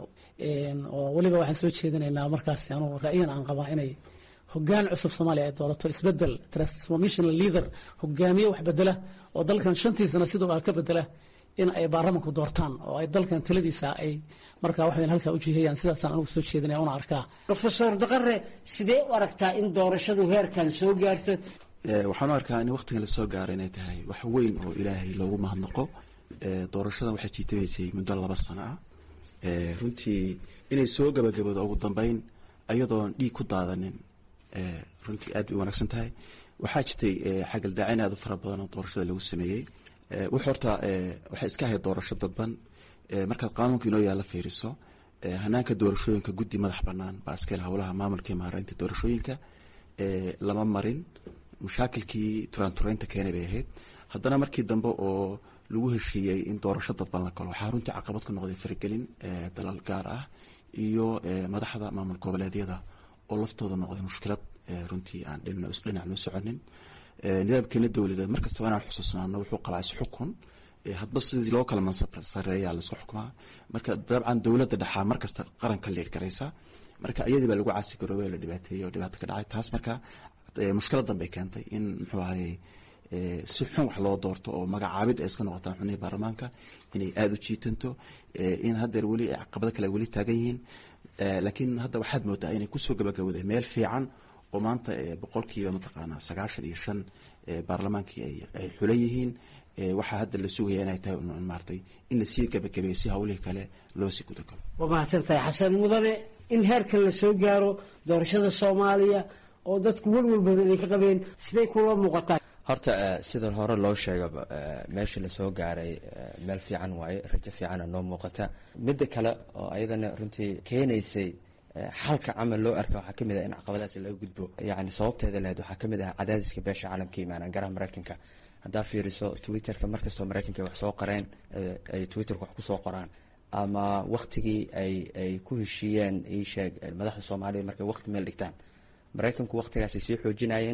oo weliba waxaan soo jeedinaynaa markaasi anugu ra'yan aan qabaa inay hogaan cusub soomaaliya ay doorato isbedel transformational leader hogaamiye wax bedela oo dalkan shantii sano sidoo ah ka bedela in ay baarlamanku doortaan oo ay dalkan taladiisa ay markaa wax weyn halkaa u jihayaan sidaasaan anugu soo jeedinaya una arkaa rofesor daqare sidee u aragtaa in doorashadu heerkan soo gaarto waxaan u arkaa in waqtigan lasoo gaaro inay tahay wax weyn oo ilaahay loogu mahadnaqo doorashadan waxay jiitamaysay muddo laba sano ah runtii inay soo gabagabado ugu dambeyn ayadoon dhiig ku daadanin runtii aad bay u wanaagsan tahay waxaa jirtay xagaldaacin aad u fara badan oo doorashada lagu sameeyey wux horta waxay iska ahayd doorasho dadban markaad qaanuunka inoo yaalla fiiriso hanaanka doorashooyinka guddi madax bannaan baa iskale howlaha maamulka maareynta doorashooyinka lama marin mashaakilkii turaanturaynta keenay bay ahayd haddana markii dambe oo lagu heshiiyey in doorasho dadban la galo waxaa runtii caqabad ku noqday faragelin dalal gaar ah iyo madaxda maamul goboleedyada oo laftooda noqday mushkilad runtii aan dhinac noo soconin nidaamkeena dowladeed markastaba inaan xusuusnaano wuxuu qabaa isxukun hadba sidii loo kala mansab sareeyaa laisku xukumaa marka dabcan dowladda dhexaa markasta qaranka liir garaysa marka iyadii baa lagu caasi garoobay la dhibaateeyey oo dhibaata ka dhacay taas marka mushkiladan bay keentay in muxuu ahayey si xun wax loo doorto oo magacaabid ay iska noqotaan xubnihii baarlamaanka inay aada u jiitanto in haddeer weli caqabado kale weli taagan yihiin laakiin hadda waxaad moodaa inay kusoo gabagabowday meel fiican oo maanta boqolkiiba mataqaanaa sagaashan iyo shan baarlamaankii ay xulan yihiin waxaa hadda la sugaya inay tahay maartay in lasii gabagabeeyo si hawlihii kale loo sii gudagalo waa mahadsan tahay xasan mudane in heerkan la soo gaaro doorashada soomaaliya oo dadku welwel badan ay ka qabeen siday kula muuqataa horta sida hore loo sheegaba meeshii lasoo gaaray meel fiican waaye rajo fiicana noo muuqata midda kale oo ayadana runtii keenaysay xalka camal loo arka waxaa kamid ah in caqabadaasi laga gudbo yani sababteeda lahayd waxaa kamid ah cadaadiska beesha caalamka imaanaan garaha mareykanka haddaa fiiriso twitterka markastoo mareykanka wax soo qoreen ay twitterka wax kusoo qoraan ama waktigii ay ay ku heshiiyeen iisheeg madaxda soomaaliya markay wakti meel dhigtaan mareykanku waktigaasay sii xoojinayeen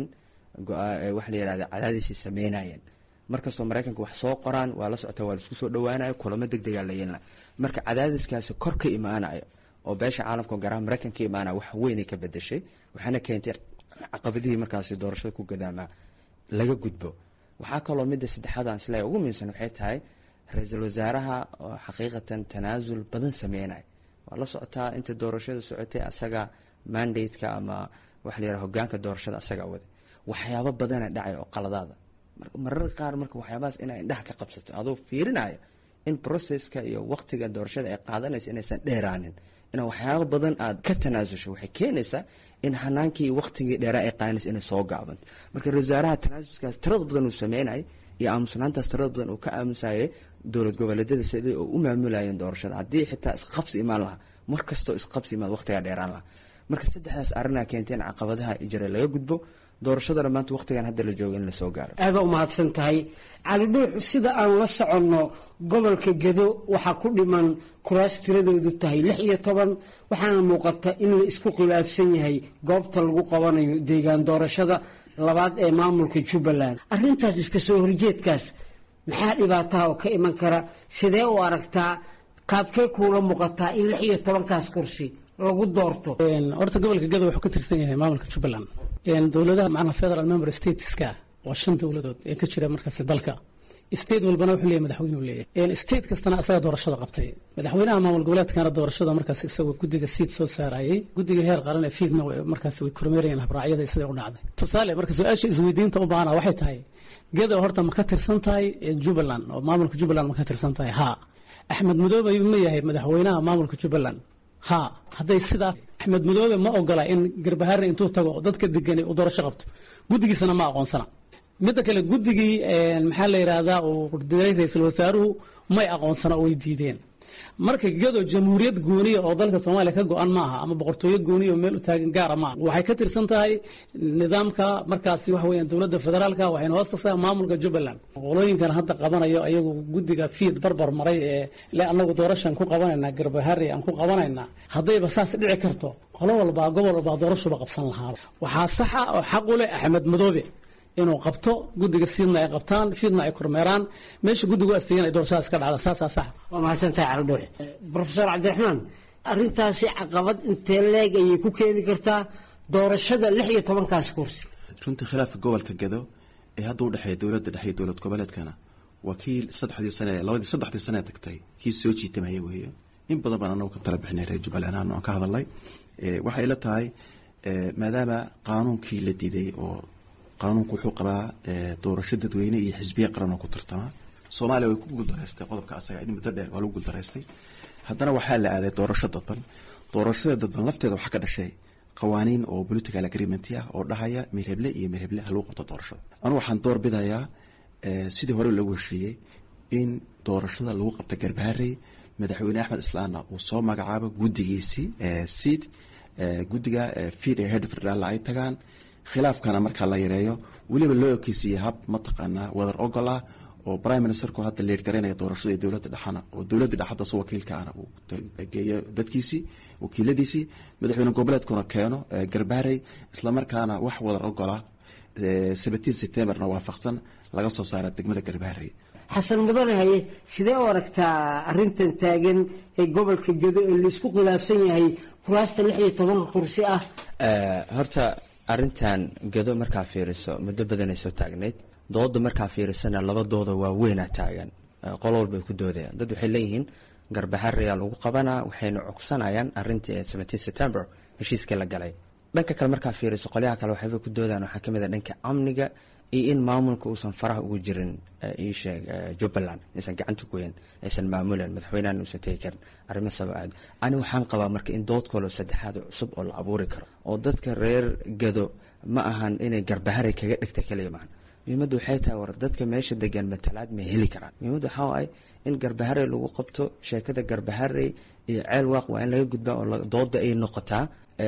waxa la yihahda cadaadisay sameynayeen markastoo mareykanka wax soo qoraan waa la socota waa laisku soo dhawaanayo kulamo deg degaa la yeelna marka cadaadiskaasi kor ka imaanayo oo beesha caalamka garaha mareykanka imaanaya wax weynay ka bedeshay waxaana keentay caqabadihii markaasi doorashada ku gadaamaa laga gudbo waxaa kaloo midda saddexaad aan isleeyahay ugu muhiimsan waxay tahay ra-iisul wasaaraha oo xaqiiqatan tanaasul badan sameynaya waa la socotaa inta doorashada socotay asaga mandate-ka ama waxa la yaraha hogaanka doorashada asagaa waday waxyaabo badana dhacay oo qaladaada marar qaar marka waxyaabahaas inaa indhaha ka qabsato adoo fiirinaya in processka iyo waqtiga doorashada ay qaadanaysa inaysan dheeraanin inaa waxyaabo badan aad ka tanaasusho waxay keenaysaa in hanaankii waqtigii dheeraa ay qaadanaysa inay soo gaabanto marka ra-isul wasaaraha tanaasuskaas tirada badan uu sameynayay iyo aamusnaantaas tirada badan uu ka aamusayay dowlad goboleedyada sidii oo u maamulayeen doorashada haddii xitaa isqabsi imaan lahaa mar kastoo isqabsi imaad waqtigaa dheeraan lahaa marka saddexdaas arrinaa keentay in caqabadaha jira laga gudbo doorashadana maanta waqtigan hadda la joogo in lasoo gaaro aada u mahadsan tahay cali dhuux sida aan la soconno gobolka gedo waxaa ku dhiman kuraas tiradoodu tahay lix iyo toban waxaana muuqata in la isku khilaafsan yahay goobta lagu qabanayo deegaan doorashada labaad ee maamulka jubbaland arrintaas iska soo horjeedkaas maxaa dhibaataha oo ka iman kara sidee u aragtaa qaabkee kuula muuqataa in lix iyo tobankaas kursi lagu doorto horta gobolka gedo wuxuu ka tirsan yahay maamulka jubbaland dowladaha macnaha federal member stateska waa shan dowladood ee ka jira markaasi dalka state walbana wuxuu leeyahay madaxweyne uu leeyahay state kastana asaga doorashada qabtay madaxweynaha maamul goboleedkana doorashada markaas isagoo guddiga siid soo saarayay guddiga heer qaran ee fiidna markaas way kormeerayeen habraacyada siday u dhacday tusaale marka su-aasha isweydiinta u baahana waxay tahay gedo horta ma ka tirsan tahay jubbaland oo maamulka jubbaland ma ka tirsan tahay haa axmed madoobe ma yahay madaxweynaha maamulka jubbaland ha hadday sidaa axmed madoobe ma ogola in garbahaare intuu tago dadka degani uu doorasho qabto guddigiisana ma aqoonsana midda kale guddigii maxaa la yidhaahdaa uu diray ra-iisul wasaaruhu may aqoonsana oo way diideen marka gedo jamhuuriyad gooniya oo dalka soomaaliya ka go-an ma aha ama boqortooyo gooniya oo meel u taagan gaara ma aha waxay ka tirsan tahay nidaamka markaasi waxa weeyaan dowladda federaalka waxayna hoos tagtaa maamulka jubbaland qolooyinkan hadda qabanayo ayagu guddiga fiid barbar maray ee le anagu doorashaan ku qabanaynaa garbaharey aan ku qabanaynaa haddayba saas dhici karto qolo walbaa gobol walbaa doorashuba qabsan lahaaba waxaa saxa oo xaq u leh axmed madoobe inuu qabto guddiga siidna ay qabtaan fiidna ay kormeeraan meesha guddigu asteeyan ay doorashadaas ka dhacda saasaa sax waa mahadsantahay cali dhuux profesor cabdiraxmaan arrintaasi caqabad intee leeg ayay ku keeni kartaa doorashada lix iyo tobankaas kursi runtii khilaafka gobolka gedo ee hadda u dhexeeya dowladda dhexe iyo dowlad goboleedkana waa kii saddexdii sane labadii saddexdii sane tagtay kii soo jiitamaya weeye in badan baan anagu ka tala bixinay reer jubbaland ahaan aan ka hadalnay waxay ila tahay maadaama qaanuunkii la diiday oo qaanuunku wuxuu qabaa doorasho dadweyne iyo xisbiye qaran oo ku tartama soomaaliya way ku guuldaraystay qodobka asaga in muddo dheer waa lagu guuldaraystay haddana waxaa la aaday doorasho dadban doorashada dadban lafteeda waxaa ka dhashay qawaaniin oo political agreement ah oo dhahaya mirheble iyo mirheble ha lagu qabto doorashada anugu waxaan door bidayaa sidii hore loogu heshiiyey in doorashada lagu qabta garbaharey madaxweyne axmed islaanna uu soo magacaabo guddigiisii seed guddiga fiid ee head federal ay tagaan khilaafkana markaa la yareeyo weliba loo ekeysiiya hab mataqaanaa wadar ogol ah oo prime ministerku hadda leed garanaya doorashada ee dowladda dhexana oo dowladda dhex hadda su wakiilka ahna uu geeyo dadkiisii wakiiladiisii madaxweyne goboleedkuna keeno garbaarey islamarkaana wax wadar ogola seventeen septemberna waafaqsan laga soo saara degmada garbaarey xasan mudane haye sidee u aragtaa arintan taagan ee gobolka gedo ee laisku khilaafsan yahay kuraasta lix iyo tobanka kursi ah horta arintan gedo markaa fiiriso muddo badanay soo taagnayd dooda markaa fiirisana laba dooda waa weynaa taagan qolo walbay ku doodayaan dad waxay leeyihiin garbaxarayaa lagu qabanaa waxayna cogsanayaan arintii seventeen september heshiiskii la galay dhanka kale markaa fiiriso qolyaha kale waxayba ku doodaan waxaa kamid a dhanka amniga iyo in maamulka uusan faraha ugu jirin iisheeg jubbaland aysan gacanta goyen aysan maamulan madaxweynahan uusan tegi karin arrimo saba aad ani waxaan qabaa marka in dood kaloo saddexaad cusub oo la abuuri karo oo dadka reer gado ma ahan inay garbaharay kaga dhigta kaliya maahan muhiimadda waxay tahay war dadka meesha degan matalaad ma heli karaan muhiimadda waxaa waaye in garbaharey lagu qabto sheekada garbaharey iyo ceel waaq waa in laga gudbaa oo dooda ay noqotaa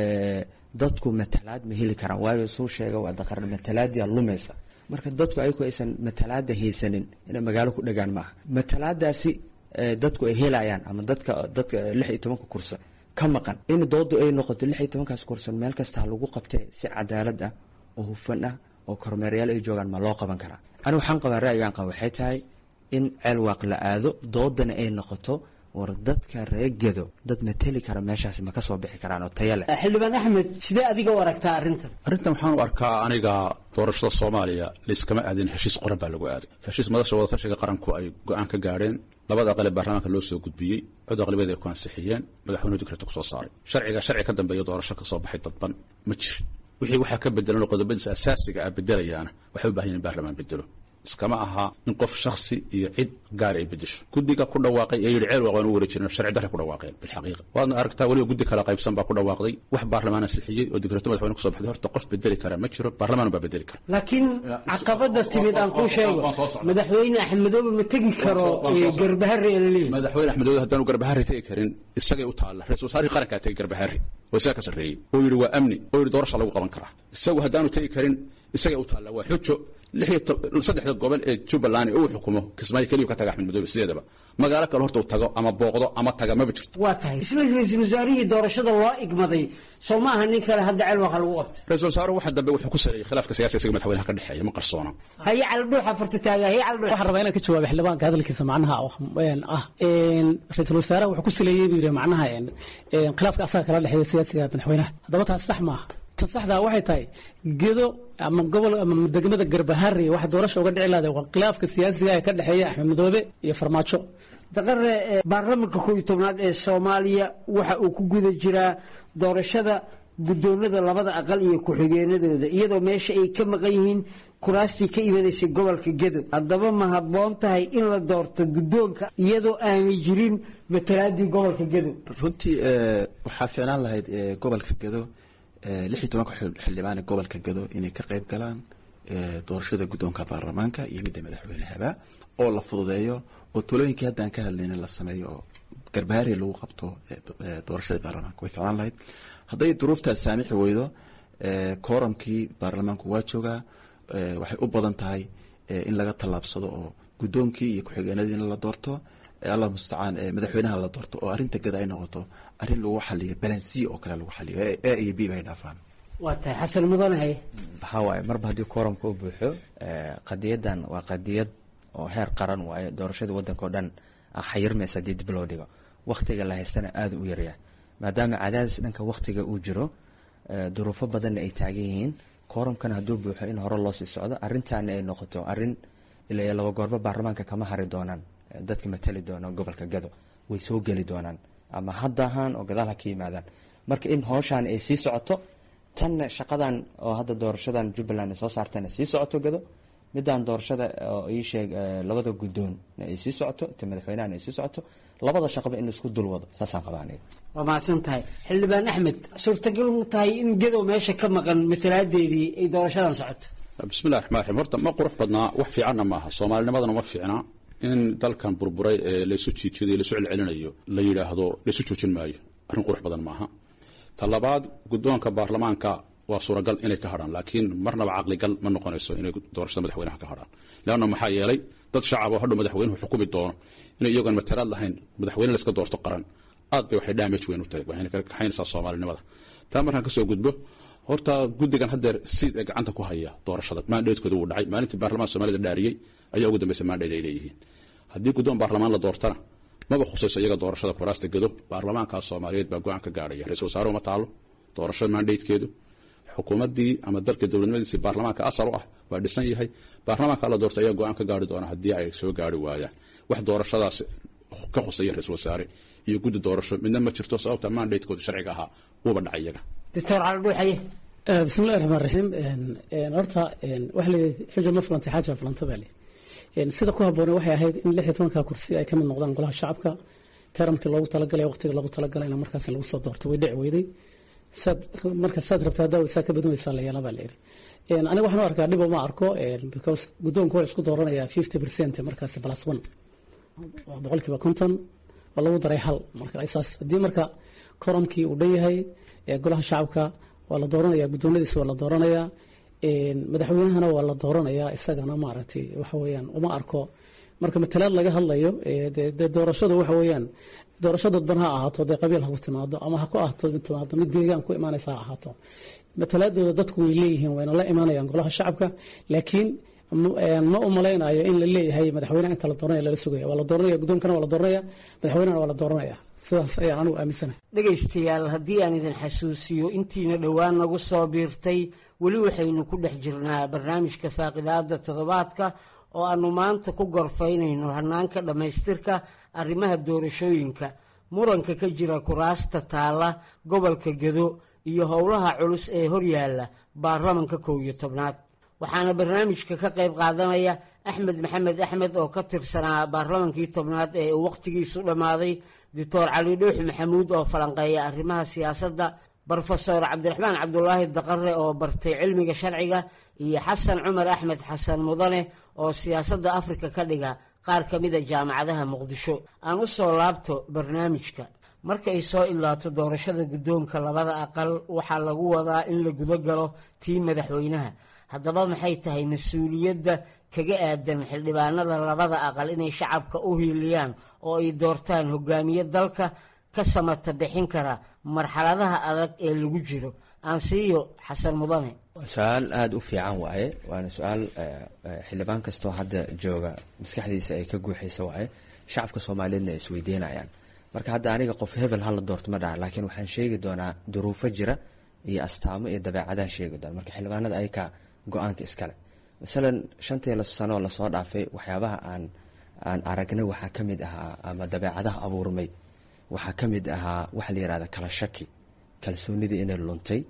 dadku matalaad ma heli karaan waayo suu sheega waa daqar matalaadia lumaysa marka dadku ayagu aysan matalaada haysanin inay magaalo ku dhagaan maaha matalaadaasi dadku ay helayaan ama dadka dadka lix iyo tobanka kursa ka maqan in doodu ay noqoto lix iyo tobankaas kursan meel kasta ha lagu qabtee si cadaalad ah oo hufan ah oo kormeerayaal ay joogaan ma loo qaban karaa anigu waxaan qabaa ra'yigaan qaba waxay tahay in ceel waaq la aado doodana ay noqoto war dadka reegado dad mateli kara meeshaasi ma ka soo bixi karaan oo taya leh xildhibaan axmed sidee adiga u aragtaa arrintan arrintan waxaan u arkaa aniga doorashada soomaaliya layskama aadin heshiis qoran baa lagu aaday heshiis madasha wadatashiga qaranku ay go-aan ka gaadheen labada aqal ee baarlamaanka loo soo gudbiyey cod aqlabiyada ay ku ansixiyeen madaxweynuhu dikreta ku soo saaray sharciga sharci ka dambeeya doorasho ka soo baxay dadban ma jirin wixii waxaa ka bedelan oo qodobadiisa asaasiga ah bedelayaana waxay u bahan yihin in baarlamaan bedelo iskama aha in qof shaksi iyo cid gaar ay bedesho guddiga ku dhawaaqay ee yidhi ceel waaq waan u wareejina sharci darre ku dhawaaqeen bilxaqiiqa waadna aragtaa weliba guddi kala qaybsan baa ku dhawaaqday wax baarlamaan ansixiyey oo digreeto madaxweyne kusoo baxday horta qof bedeli kara ma jiro baarlamaan baa bedeli kara laakiin caqabada timid aan kuu sheego madaxweyne axmedoobe ma tegi karo garbahare ee laleeyahy madaxweyne axmedoobe haddaanu garbahare tegi karin isagay u taalla ra-isul wasaarihii qarankaa tegi garbahare oo isaga ka sarreeyey oo yidhi waa amni oo yidhi doorasha lagu qaban karaa isagu haddaanu tegi karin isagay u taalla waa xujo saddexda gobol ee jubbaland uu xukumo kismaayo keliyu ka taga axmed madoobe sideedaba magaalo kale horta uu tago ama booqdo ama taga maba jirto waa tahay isla ra-iisul wasaarihii doorashada loo igmaday soo ma aha nin kale hadda ceel waqa lagu qabtay ra-isul wasaaruhu waxa dambe wuxuu ku saleeyey khilaafka siyaasiga isaga madaxweynaha ka dhexeeya ma qarsoona haye caldhuuxa farta taaga haye caldhuux waxaan rabaa inaan ka jawaabo xildhibaanka hadalkiisa macnaha ah ra-iisul wasaaraha wuxuu ku saleeyey buu yidhi macnaha khilaafka asaga kala dhexeeya siyaasiga madaxweynaha haddaba taas sax maaha tan saxdaa waxay tahay gedo ama gobol ama degmada garbahari waxa doorasha uga dhici lahday waa khilaafka siyaasiga ee ka dhexeeya axmed madoobe iyo farmaajo daqare baarlamanka koob iyo tobnaad ee soomaaliya waxa uu ku guda jiraa doorashada guddoonada labada aqal iyo ku-xigeenadooda iyadoo meesha ay ka maqan yihiin kuraastii ka imanaysay gobolka gedo haddaba ma habboon tahay in la doorto guddoonka iyadoo aanay jirin matalaadii gobolka gedo runtii waxaa fiicnaan lahayd gobolka gedo lix iyo tobanka xildhibaan ee gobolka gado inay ka qayb galaan doorashada guddoonka baarlamaanka iyo midda madaxweynehaba oo la fududeeyo oo talooyinkii haddaan ka hadlayna la sameeyo oo garbaari lagu qabto doorashada baarlamaanka way ficlaan lahayd hadday duruuftaas saamixi weydo kooramkii baarlamaanku waa joogaa waxay u badan tahay in laga tallaabsado oo guddoonkii iyo ku-xigeenadiina la doorto allah mustacaan madaxweynaha la doorto oo arrinta gada ay noqoto arrin lagu xaliyo balansiya oo kale lagu xaliyo a iyo b bay dhaafaan waa tahay xasan mudanahay waxaa waaye marba haddii kooramka u buuxo qadiyadan waa qadiyad oo heer qaran waaye doorashada waddanka oo dhan xayirmaysa haddii dib loo dhigo wakhtiga la haystana aada u yaryaa maadaama cadaadis dhanka wakhtiga uu jiro duruufo badanna ay taagan yihiin kooramkana hadduu buuxo in hore loo sii socdo arrintaana ay noqoto arrin ilaa laba goorba baarlamaanka kama hari doonaan dadka matali doona gobolka gado way soo geli doonaan ama hadda ahaan oo gadaal ha ka yimaadaan marka in hooshaan ay sii socoto tanna shaqadan oo hadda doorashadan jubbaland ay soo saartana sii socoto gado midaan doorashada oo ii sheeg labada guddoonna ay sii socoto ta madaxweynahana ay sii socoto labada shaqaba in isku dul wado saasaan qabaa aniga waa mahadsan tahay xildhibaan axmed suurtagal mu tahay in gadow meesha ka maqan matalaadeedii ay doorashadan socoto bismillahi raxmaan raxiim horta ma qurux badnaa wax fiicanna maaha soomaalinimadana ma fiicna in dalkan burburay ee laysu jiijiday laysu celcelinayo la yidhaahdo laysu joojin maayo arrin qurux badan maaha ta labaad guddoonka baarlamaanka waa suuragal inay ka hadhaan laakiin marnaba caqligal ma noqonayso inay doorashada madaxweynaha ka hadhaan leanna maxaa yeelay dad shacab oo hadhow madaxweynuhu xukumi doono inay iyagoon matalaad lahayn madaxweyne layska doorto qaran aad bay waxay damage weyn u tahay waxayna ka kaxaynaysaa soomaalinimada taa markaan kasoo gudbo horta guddigan haddeer siid ee gacanta ku haya doorashada maandheedkooda wuu dhacay maalintii baarlamaanka soomaalida dhaariyey ayaa ugu dambaysa maandheed ay leeyihiin haddii guddoon baarlamaan la doortana maba khusayso iyaga doorashada kuraasta gado baarlamaankaas soomaaliyeed baa go-aan ka gaadhaya ra-isul wasaaruhu ma taalo doorashada maandheydkeedu xukuumaddii ama dalka dowladnimadiisii baarlamaanka asal u ah waa dhisan yahay baarlamaanka la doorto ayaa go-aan ka gaari doona haddii ay soo gaari waayaan wax doorashadaas ka khusaya ra-isul wasaare iyo guddi doorasho midna ma jirto sababta maandheydkooda sharciga ahaa wuuba dhacay iyaga doctor caldhuuxaye bismillahi raxmaan raxiim horta waxa la yidhi xujo ma fulantay xaaja fulanta baa lii sida ku habboone waxay ahayd in lix iyo tobanka kursi ay ka mid noqdaan golaha shacabka taramkii loogu talagalay waqtiga loogu talagalay in markaas lagu soo doorto way dhici weyday saad marka saad rabta haddaa saa ka badan weysaa la yeelaa baa la yidhi aniga waxaan u arkaa dhib uma arko because guddoonku waa isku dooranaya fifty percent markaasi plus one boqolkiiba konton oo lagu daray hal marka saas haddii marka koromkii uu dhan yahay golaha shacabka waa la dooranaya guddoonadiisa waa la dooranaya madaxweynahana waa la dooranaya isagana maaragtay waxa weeyaan uma arko marka matalaad laga hadlayo dee doorashadu waxa weeyaan doorasho dadban ha ahaato dee qabiil ha ku timaado ama ha ku ahaato timaado mid deegaan ku imaanaysa ha ahaato matalaadooda dadku way leeyihiin wayna la imaanayaan golaha shacabka laakiin ma u malaynayo in la leeyahay madaxweynaha inta la dooranaya lala sugaya waa la dooranaya guddoonkana waa la dooranaya madaxweynahana waa la dooranaya sidaas ayaan anigu aaminsanahay dhegaystayaal haddii aan idin xasuusiyo intiina dhowaan nagu soo biirtay weli waxaynu ku dhex jirnaa barnaamijka faaqidaada toddobaadka oo aanu maanta ku gorfaynayno hanaanka dhammaystirka arrimaha doorashooyinka muranka ka jira kuraasta taalla gobolka gedo iyo howlaha culus ee horyaalla baarlamanka kow iyo tobnaad waxaana barnaamijka ka qayb qaadanaya axmed maxamed axmed oo ka tirsanaa baarlamankii tobnaad ee uu wakhtigiisu dhammaaday doctor cali dhuux maxamuud oo falanqeeya arrimaha siyaasadda brofesor cabdiraxmaan cabdulaahi daqare oo bartay cilmiga sharciga iyo xasan cumar axmed xasan mudane oo siyaasadda afrika ka dhiga qaar ka mida jaamacadaha muqdisho aan u soo laabto barnaamijka marka ay soo ilaato doorashada guddoonka labada aqal waxaa lagu wadaa in la guda galo tii madaxweynaha haddaba maxay tahay mas-uuliyadda kaga aadan xildhibaanada labada aqal inay shacabka u hiiliyaan oo ay doortaan hogaamiye dalka ka samata bixin kara marxaladaha adag ee lagu jiro aansiiyo xasan mudane su-aal aada u fiican waaye waana su-aal xildhibaan kastoo hadda jooga maskaxdiisa ay ka guuxaysa waaye shacabka soomaaliyeedna ay isweydiinayaan marka hadda aniga qof hebel hala doorto ma dhaha laakiin waxaan sheegi doonaa duruufo jira iyo astaamo iyo dabeecadaha sheegi doona marka xildhibaanada ayakaa go-aanka iskale masalan shantii sanoo lasoo dhaafay waxyaabaha aan aan aragnay waxaa ka mid ahaa ama dabeecadaha abuurmay waxaa ka mid ahaa waxa la yihahda kala shaki kalsoonidii inay luntay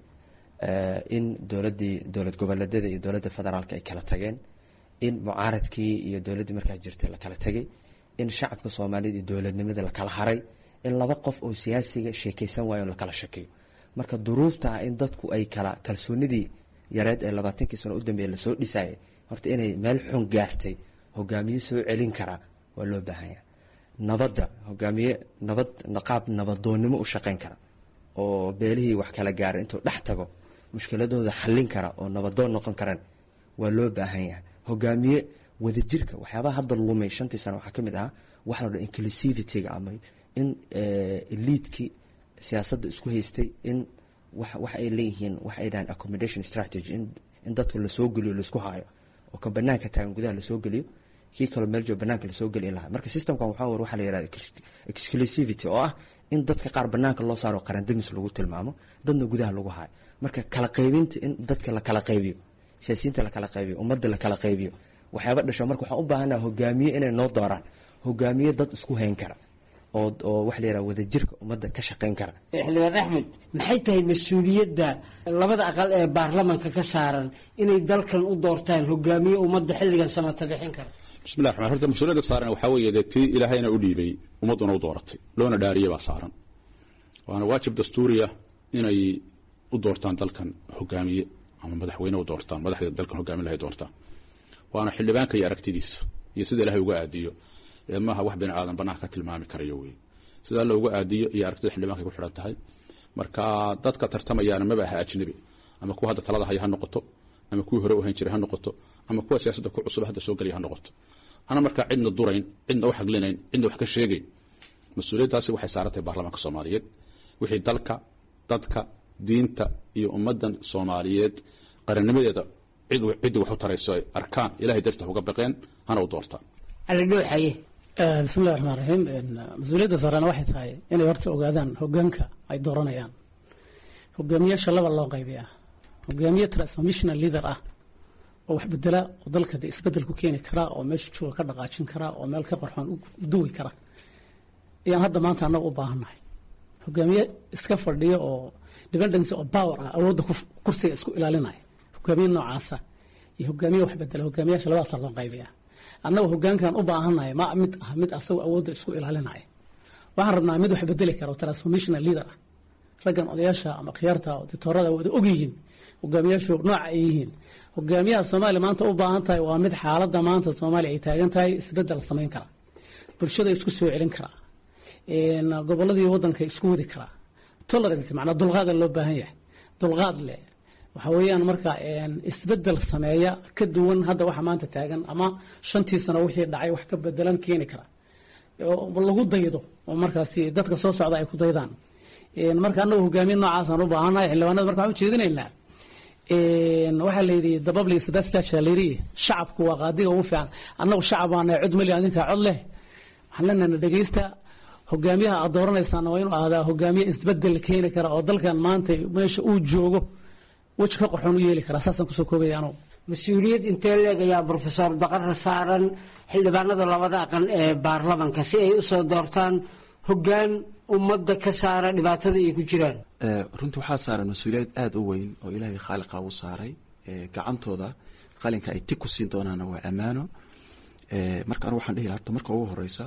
in dowladii dowlad goboleedyada iyo dowladda federaalka ay kala tageen in mucaaradkii iyo dowladdii markaa jirtay la kala tegay in shacabka soomaaliyed iyo dowladnimada la kala haray in laba qof oo siyaasiga sheekeysan waayo la kala shakiyo marka duruufta ah in dadku ay kala kalsoonidii yareed ee labaatankii sano u dambeeya lasoo dhisayay horta inay meel xun gaartay hogaamiye soo celin karaa waa loo baahanya nabadda hogaamiye nabad qaab nabadoonnimo u shaqeyn kara oo beelihii wax kala gaaray intuu dhex tago mushkiladooda xallin kara oo nabadoon noqon karan waa loo baahan yahay hogaamiye wadajirka waxyaabaha hadda lumay shantii sano waxaa ka mid ahaa waxa la dha inclusivityga ama in eliidkii siyaasadda isku haystay in wax ay leeyihiin wax ay dhahaan accommodation strategy in dadku lasoo geliyo laisku haayo oo ka banaanka taagan gudaha lasoo geliyo kii kaloo meel joog banaanka lasoo geli lahaa marka systemkan waxaa war waxaa la yihahda exclusivity oo ah in dadka qaar banaanka loo saaro qarandamis lagu tilmaamo dadna gudaha lagu haayo marka kala qaybinta in dadka la kala qaybiyo siyaasiyiinta la kala qaybiyo ummadda la kala qaybiyo waxyaaba dhasho marka waxaan u baahanaha hogaamiye inay noo dooraan hogaamiye dad isku hayn kara oo oo waxa la yihahda wadajirka ummadda ka shaqayn kara xildhibaan axmed maxay tahay mas-uuliyadda labada aqal ee baarlamanka ka saaran inay dalkan u doortaan hogaamiye ummadda xilligan samata bixin kara bismillahi raxmaan horta mas-uuliyadda saaran waxaa weeye dee tii ilaahayna u dhiibay ummadduna u dooratay loona dhaariyay baa saaran waana waajib dastuuriya inay u doortaan dalkan hogaamiye ama madaxweyne u doortaan madaxda dalkan hogaamin lahay doortaan waana xildhibaanka iyo aragtidiisa iyo sida ilahay uga aadiyo ee maaha wax bini aadan banaanka ka tilmaami karayo wey sida alla uga aadiyo iyo aragtida xildhibankay ku xidhan tahay marka dadka tartamayaana maba aha ajnabi ama kuwa hadda talada haya ha noqoto ama kuwii hore u hayn jiray ha noqoto ama kuwa siyaasadda ku cusub hadda soo gelaya ha noqoto ana markaa cidna durayn cidna u xaglinayn cidna wax ka sheegayn mas-uuliyaddaasi waxay saarantahay baarlamaanka soomaaliyeed wixii dalka dadka diinta iyo ummaddan soomaaliyeed qarannimadeeda cid ciddii wax u tarayso ay arkaan ilahay dartii uga baqeen hana u doortaan alidhooxaye bismillahi raxmaan raxiim mas-uuliyadda saarana waxay tahay inay horta ogaadaan hogaanka ay dooranayaan hogaamiyaasha laba loo qaybiyaa hogaamiye transformational leader ah oo wax bedela oo dalka de isbedel ku keeni kara oo meesha jooga ka dhaqaajin kara oo meel ka qorxoon u duwi kara ayaan hadda maanta annaga u baahannahay hogaamiye iska fadhiyo oo dependency oo power ah awoodda kursiga isku ilaalinaya hogaamiye noocaasa iyo hogaamiye wax bedela hogaamiyaasha labadaasa loo qaybiyaa annaga hogaankan u baahannahay ma mid ah mid asagoo awoodda isku ilaalinaya waxaan rabnaa mid wax bedeli kara oo transformational leader ah raggan odayaasha ama khiyaarta dictoorada wada og yihiin hogaamiyaashu nooca ay yihiin hogaamiyaha soomaaliya maanta u baahan tahay waa mid xaaladda maanta soomaaliya ay taagan tahay isbeddel samayn kara bulshada isku soo celin karaa gobolladii waddanka isku wadi karaa tolerance macnaa dulqaada loo baahan yahay dulqaad leh waxa weeyaan marka isbeddel sameeya ka duwan hadda waxa maanta taagan ama shantii sano wixii dhacay wax ka bedelan keeni kara oo lagu daydo oo markaasi dadka soo socda ay ku daydaan marka annagu hogaamiye noocaasaan u baahannahay xildhibaanada marka waxaan ujeedinaynaa waxaa la yidhi dababli sebastian la yidhi shacabku waa qaadiga ugu fiican annagu shacab baana cod mali adinkaa cod leh waxaan leenahay dhegeysta hogaamiyaha aad dooranaysaana waa inuu ahdaa hogaamiye isbedel keeni kara oo dalkan maanta meesha uu joogo weji ka qorxoon u yeeli karaa saasaan kusoo koobaya anugu mas-uuliyad intee leeg ayaa brofesor daqare saaran xildhibaanada labada aqan ee baarlamanka si ay usoo doortaan hogaan ummadda ka saara dhibaatada ay ku jiraan runtii waxaa saaran mas-uuliyad aada u weyn oo ilaahay khaaliqa u saaray gacantooda qalinka ay tig ku siin doonaana waa ammaano marka anigu waxaan dhihi lahaa marka ugu horeysa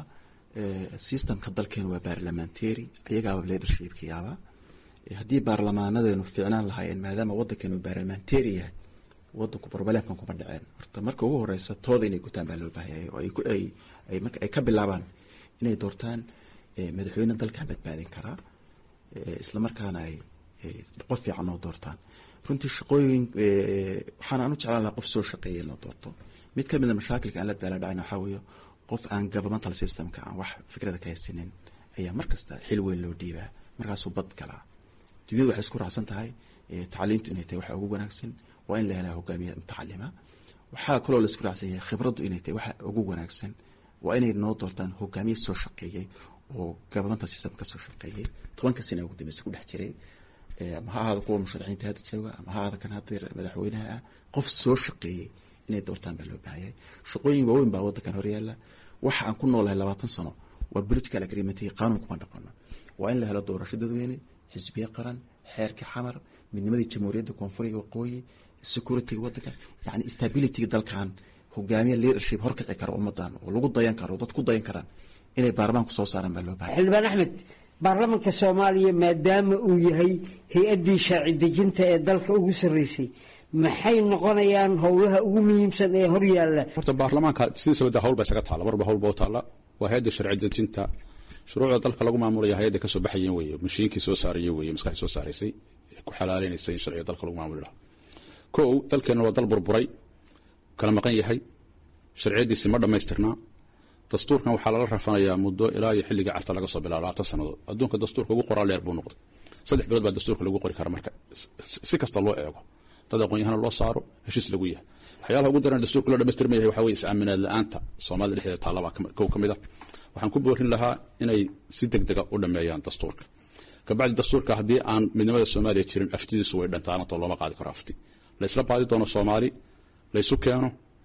systemka dalkeenu waa baarlamentary ayagaaba leadershipka yaaba haddii baarlamaanadeenu fiicnaan lahaayeen maadaama wadankeenu baarlamentary yahay wadanku problemkan kuma dhaceen horta marka ugu horeysa tooda inay gutaan baa loo baahayay oo ay marka ay ka bilaabaan inay doortaan madaxweyne dalkan badbaadin karaa islamarkaana ay qof fiican oo doortaan runtii shaqooyin waxaan aan u jeclaan lahaa qof soo shaqeeyay in la doorto mid ka mida mashaakilka aan la daala dhacayna waxaa weeye qof aan governmental systemka aan wax fikrada ka haysanin ayaa markasta xil weyn loo dhiibaa markaasuu bad galaa dunyadu waxay isku raacsan tahay tacliimtu inay tahay waxa ugu wanaagsan waa in la helaa hogaamiye mutacalima waxaa kaloo la isku raacsan yahay khibraddu inay tahay waxa ugu wanaagsan waa inay noo doortaan hogaamiye soo shaqeeyay oo governmental system ka soo shaqeeyay tobanka sana ugu dambeysa ku dhex jiray ama ha ahaada kuwa musharaxiinta hadda jooga ama ha ahaada kan hadda madaxweynaha ah qof soo shaqeeyey inay doortaan baa loo baahayay shaqooyin waaweyn baa wadankan horyaala waxa aan ku noolahay labaatan sano waa political agreement iyo qaanuun kuma dhaqano waa in la helo doorasho dadweyne xisbiye qaran xeerka xamar midnimadii jamhuuriyadda koonfuriga waqooyi securityga wadanka yani stabilityga dalkan hogaamiye leadership horkici kara ummadan oo lagu dayan karo dad ku dayan karaan inay baarlamaanku soo saaraan baa loo bahay xildhibaan axmed baarlamanka soomaaliya maadaama uu yahay hay-addii sharci dejinta ee dalka ugu sarreysay maxay noqonayaan howlaha ugu muhiimsan ee horyaalla horta baarlamaanka sidiisaba de hawl ba isaga taalla marba hawl ba u taalla waa hay-adda sharci dejinta shuruucda dalka lagu maamulaya hay-adda kasoo baxayen weeye mashiinkii soo saaraya weeye maskaxdii soo saaraysay ee ku xalaaleynaysay in sharciga dalka lagu maamuli lahaa kow dalkeenna waa dal burburay kala maqan yahay sharciyadiisi ma dhammaystirnaa dastuurkan waxaa lala rafanayaa muddo ilaa iyo xilligii carta laga soo bilaabo labaatan sannadood adduunka dastuurka ugu qoraa leer buu noqday saddex bilood baa dastuurka lagu qori kara marka si kasta loo eego dad aqoon-yahana loo saaro heshiis lagu yahay waxyaalaha ugu daran dastuurka loo dhamaystirma yahay waxaa weye is-aaminaad la-aanta soomaalida dhexdeeda taallabaa kow ka mid a waxaan ku boorin lahaa inay si deg dega u dhameeyaan dastuurka kabacdi dastuurka haddii aan midnimada soomaaliya jirin aftidiisu way dhantaanatoo looma qaadi karo afti la isla baadi doono soomaali laysu keeno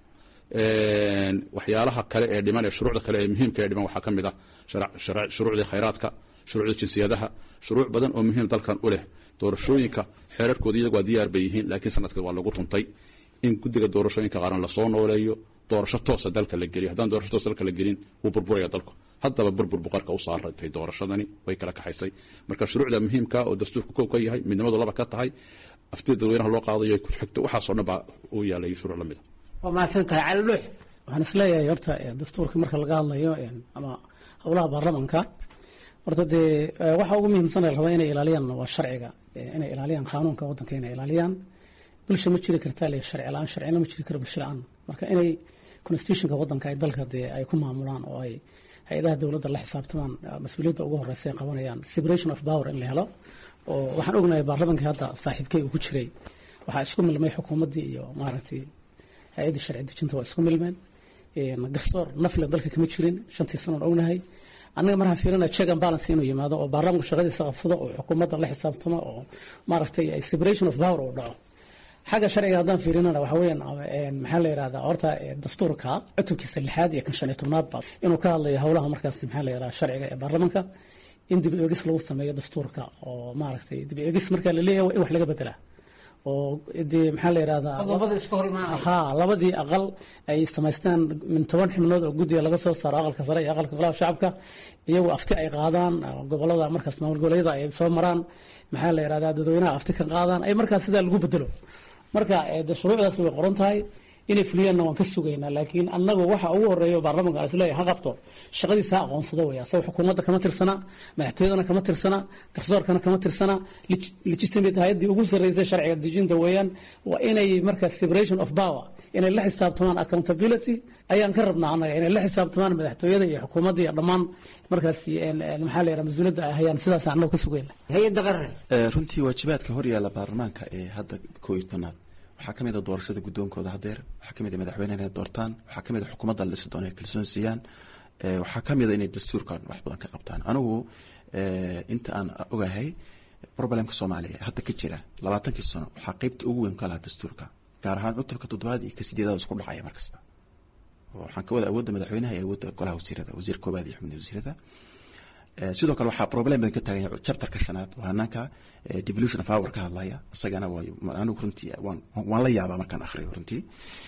waxyaalaha kale ee dhiman ee shuruucda kale ee muhiimka ee dhiman waxaa ka mid ah shuruucdii khayraadka shuruucda jinsiyadaha shuruuc badan oo muhiim dalkan u leh doorashooyinka xeerarkooda iyagu waa diyaar bay yihiin laakiin sanadka waa lagu tuntay in guddiga doorashooyinka qaran lasoo nooleeyo doorasho toosa dalka la geliyo haddaan doorasho toosa dalka la gelin wuu burburaya dalku haddaba burbur buqarka u saaratay doorashadani way kala kaxaysay marka shuruucda muhiimka oo dastuurka kow ka yahay midnimadu laba ka tahay aftida dadweynaha loo qaadayo ku xigto waxaasoo dhan baa u yaalay shuruuc lamid a waa mahadsan tahay cali dhuux waxaan isleeyahay horta dastuurka marka laga hadlayo ama howlaha baarlamanka horta dee waxa ugu muhiimsan la rabaa inay ilaaliyaan waa sharciga inay ilaaliyaan qaanuunka wadanka inay ilaaliyaan bulsha ma jiri kartaa le sharci la-aan sharcina ma jiri karo bulsho la-aan marka inay constitutionka wadanka ay dalka dee ay ku maamulaan oo ay hay-adaha dowladda la xisaabtamaan mas-uuliyadda ugu horeysa ay qabanayaan separation of power in la helo oo waxaan ognahay baarlamankii hadda saaxiibkay uu ku jiray waxaa isku milmay xukuumaddii iyo maaragtay hay-addii sharci dejinta waa isku milmeen garsoor nafle dalka kama jirin shantii sanoon ognahay annaga markaan fiirina check and balance inuu yimaado oo baarlamanku shaqadiisa qabsado oo xukuumadda la xisaabtamo oo maaragtay separation of power uu dhaco xagga sharciga haddaan fiirinana waxa weeyaan maxaa la yidhahdaa horta dastuurka cutubkiisa lixaad iyo kan shan iyo tobnaadba inuu ka hadlayo howlaha markaas maxaa la yidhahdaa sharciga ee baarlamanka in dib eegis lagu sameeyo dastuurka oo maaragtay dib eegis marka la leeyahay in wax laga bedelaa oo dee maxaa la yidhahdaa ha labadii aqal ay samaystaan min toban xibnood oo guddiga laga soo saaro aqalka sare iyo aqalka golaha shacabka iyagu afti ay qaadaan gobolada markaas maamul goboleedyada ay soo maraan maxaa la yidhahdaa dadweynaha afti ka qaadaan ay markaas sidaa lagu bedelo marka de shuruucdaas way qoran tahay inay fuliyaanna waan ka sugaynaa laakiin annagu waxa ugu horeeya baarlamanka aan isleeyahay ha qabto shaqadiisa ha aqoonsado weya asagoo xukuumadda kama tirsana madaxtooyadana kama tirsana garsoorkana kama tirsana legitimate hay-addii ugu sarreysay sharciga dejinta weeyaan waa inay marka separation of power inay la xisaabtamaan accountability ayaan ka rabnaa annaga inay la xisaabtamaan madaxtooyada iyo xukuumadda iyo dhammaan markaas maxaa la yidhaha mas-uuliyadda ay hayaan sidaas annagu ka sugayna hay-adda qaran runtii waajibaadka horyaala baarlamaanka ee hadda koo iyo tobnaad waxaa ka mid a doorashada guddoonkooda hadeer waxaa ka mid a madaxweyne inay doortaan waxaa ka mid a xukuumadda la dhisi doono ay kalsoon siiyaan waxaa ka mid a inay dastuurkan wax badan ka qabtaan anigu inta aan ogahay problemka soomaaliya hadda ka jira labaatankii sano waxaa qeybta ugu weyn ka lahaa dastuurka gaar ahaan cutubka toddobaad iyo ka sideedaad isku dhacaya markasta waxaan ka wada awoodda madaxweynaha iyo awoodda golaha wasiirada wasiir koobaad iyo xubnaha wasiirada sidoo kale waxaa problem badan ka taagan yahay chapterka shanaad waa hanaanka devolution of hour ka hadlaya isagana waa anigu runtii waan waan la yaabaa markaan akhriyo runtii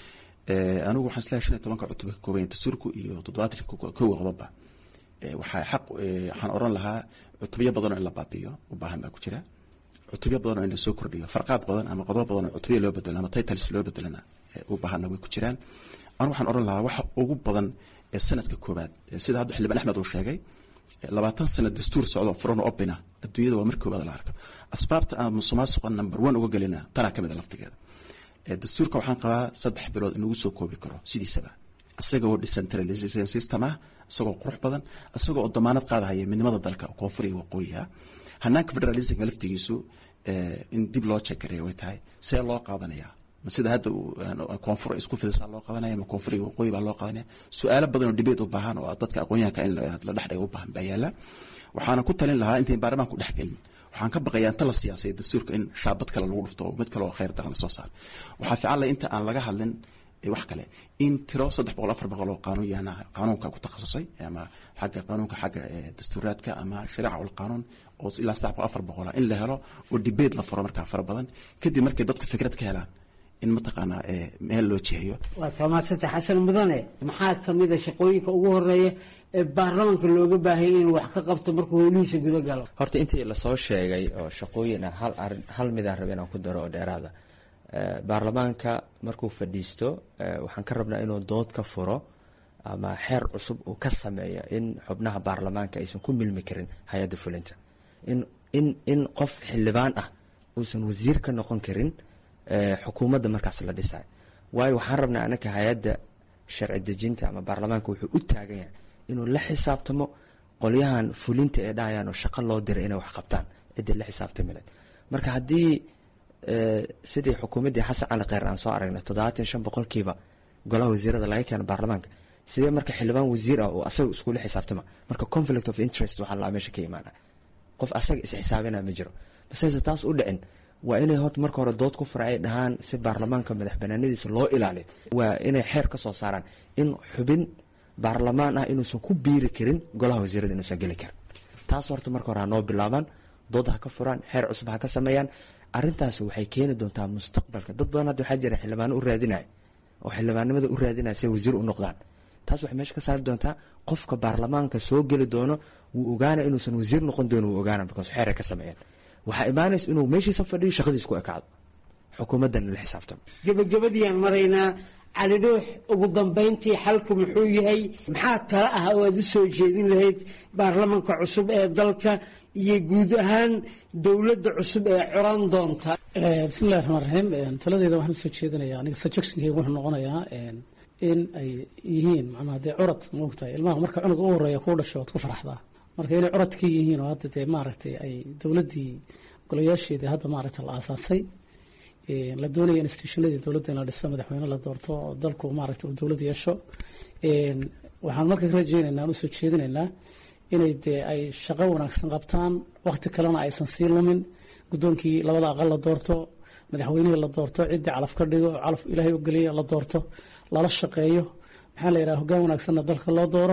anigu waxaan isleeyahay shan iyo tobanka cutubka ka kooban yahay dastuurku iyo toddobaatanka kowa qodoba waxaa xaq waxaan oran lahaa cutubyo badan oo in la baabi'iyo u baahan baa ku jira cutubyo badan oo in lasoo kordhiyo farqaad badan ama qodobo badan oo cutubyo loo bedelo ama titles loo bedelana u baahanna way ku jiraan anigu waxaan oran lahaa waxa ugu badan ee sanadka koobaad sida hadda xildhibaan axmed uu sheegay labaatan sano dastuur socdo furan opina adduunyada waa markii koobaad la arko asbaabta aan musuqmaasuqa number one uga gelina tanaa kamid a laftigeeda dastuurka waxaan qabaa saddex bilood in lagu soo koobi karo sidiisaba isagoo decentralization system ah isagoo qurux badan isagoo oo damaanad qaadahaya midnimada dalka koonfur iyo waqooyiha hanaanka federalismka laftigiisu in dib loo jekareeya way tahay see loo qaadanayaa ma sida hadda koonfur isku fidisaa loo qadanaya ma koonfur iyo waqooyi baa loo qadanaya su-aalo badan oo debate u baahan oo dadka aqoonyahanka in la dhexdhiga u baahan baa yaala waxaana ku talin lahaa intayn baarlamaanku dhex gelin waxaan ka baqayaa inta la siyaasay dastuurka in shaabad kale lagu dhufto oo mid kale oo khayr daran lasoo saaro waxaa fiican leh inta aan laga hadlin wax kale in tiro saddex boqol afar boqol oo qaanuun yaana qaanuunka ku takhasusay ama xagga qaanuunka xagga dastuuraadka ama shariica ul qaanuun oo ilaa saddex boqol afar boqola in la helo oo debate la furo markaa fara badan kadib markay dadku fikrad ka helaan in mataqaanaa meel loo jiheeyo waa tamaasanta xasan mudane maxaa kamid a shaqooyinka ugu horeeya ee baarlamaanka looga baahanya inuu wax ka qabto markuu howlihiisa guda galo horta intii lasoo sheegay oo shaqooyin ah hal arin hal midaan raba inaan ku daro oo dheeraada baarlamaanka markuu fadhiisto waxaan ka rabnaa inuu dood ka furo ama xeer cusub uu ka sameeyo in xubnaha baarlamaanka aysan ku milmi karin hay-adda fulinta in in in qof xildhibaan ah uusan wasiir ka noqon karin xukuumadda markaas la dhisayo waayo waxaan rabnaa anaka hay-adda sharci dejinta ama baarlamaanka wuxuu u taagan yahay inuu la xisaabtamo qolyahan fulinta ee dhahayaan oo shaqo loo diray inay wax qabtaan ciddii la xisaabtami lahayd marka haddii sidii xukuumaddii xasan cali kheyr aan soo aragnay toddobaatan shan boqolkiiba golaha wasiirada laga keeno baarlamaanka sidee marka xildhibaan wasiir ah oo asaga iskula xisaabtama marka conflict of interest waxaa laa meesha ka imaana qof asaga is-xisaabinaa ma jiro basese taas u dhicin waa inay horta marka hore dood ku fura ay dhahaan si baarlamaanka madax banaanadiisa loo ilaaliyo waa inay xeer ka soo saaraan in xubin baarlamaan ah inuusan ku biiri karin golaha wasiirada inuusan geli karin taas horta marka hore ha noo bilaabaan dood ha ka furaan xeer cusub ha ka sameeyaan arrintaas waxay keeni doontaa mustaqbalka dad badan hadda waxaa jira xildhibaano u raadinaya oo xildhibaanimada u raadinaya si ay wasiir u noqdaan taas waxay meesha ka saari doontaa qofka baarlamaanka soo geli doono wuu ogaana inuusan wasiir noqon doono wuu ogaana because xeer ay ka sameeyeen waxaa imaanaysa inuu meeshiisa fadhiyo shaqadiis ku ekaado xukuumaddan la xisaabtamo gabagabadiiaan maraynaa cali dhuux ugu dambayntii xalku muxuu yahay maxaa tala ah oo aad u soo jeedin lahayd baarlamanka cusub ee dalka iyo guud ahaan dowladda cusub ee coran doonta bismillahi raxmaan raxiim taladeeda waxaan usoo jeedinaya aniga suggestionkeyga wuxuu noqonayaa in ay yihiin macnaha dee curad maogtahay ilmaha marka cunuga u horeeya kuu dhasho waad ku faraxdaa marka inay curadkii yihiin oo hadda dee maaragtay ay dowladdii golayaasheedii hadda maaragtay la aasaasay la doonaya institutionadii dowladda in la dhiso madaxweyne la doorto oo dalku maaragtay uu dowlad yeesho waxaan marka ka rajeynaynaa aan usoo jeedinaynaa inay dee ay shaqo wanaagsan qabtaan waqti kalena aysan sii lumin guddoonkii labada aqal la doorto madaxweynihii la doorto ciddii calaf ka dhigo oo calaf ilaahay u geliya la doorto lala shaqeeyo maxaa la yidhaha hoggaan wanaagsanna dalka loo dooro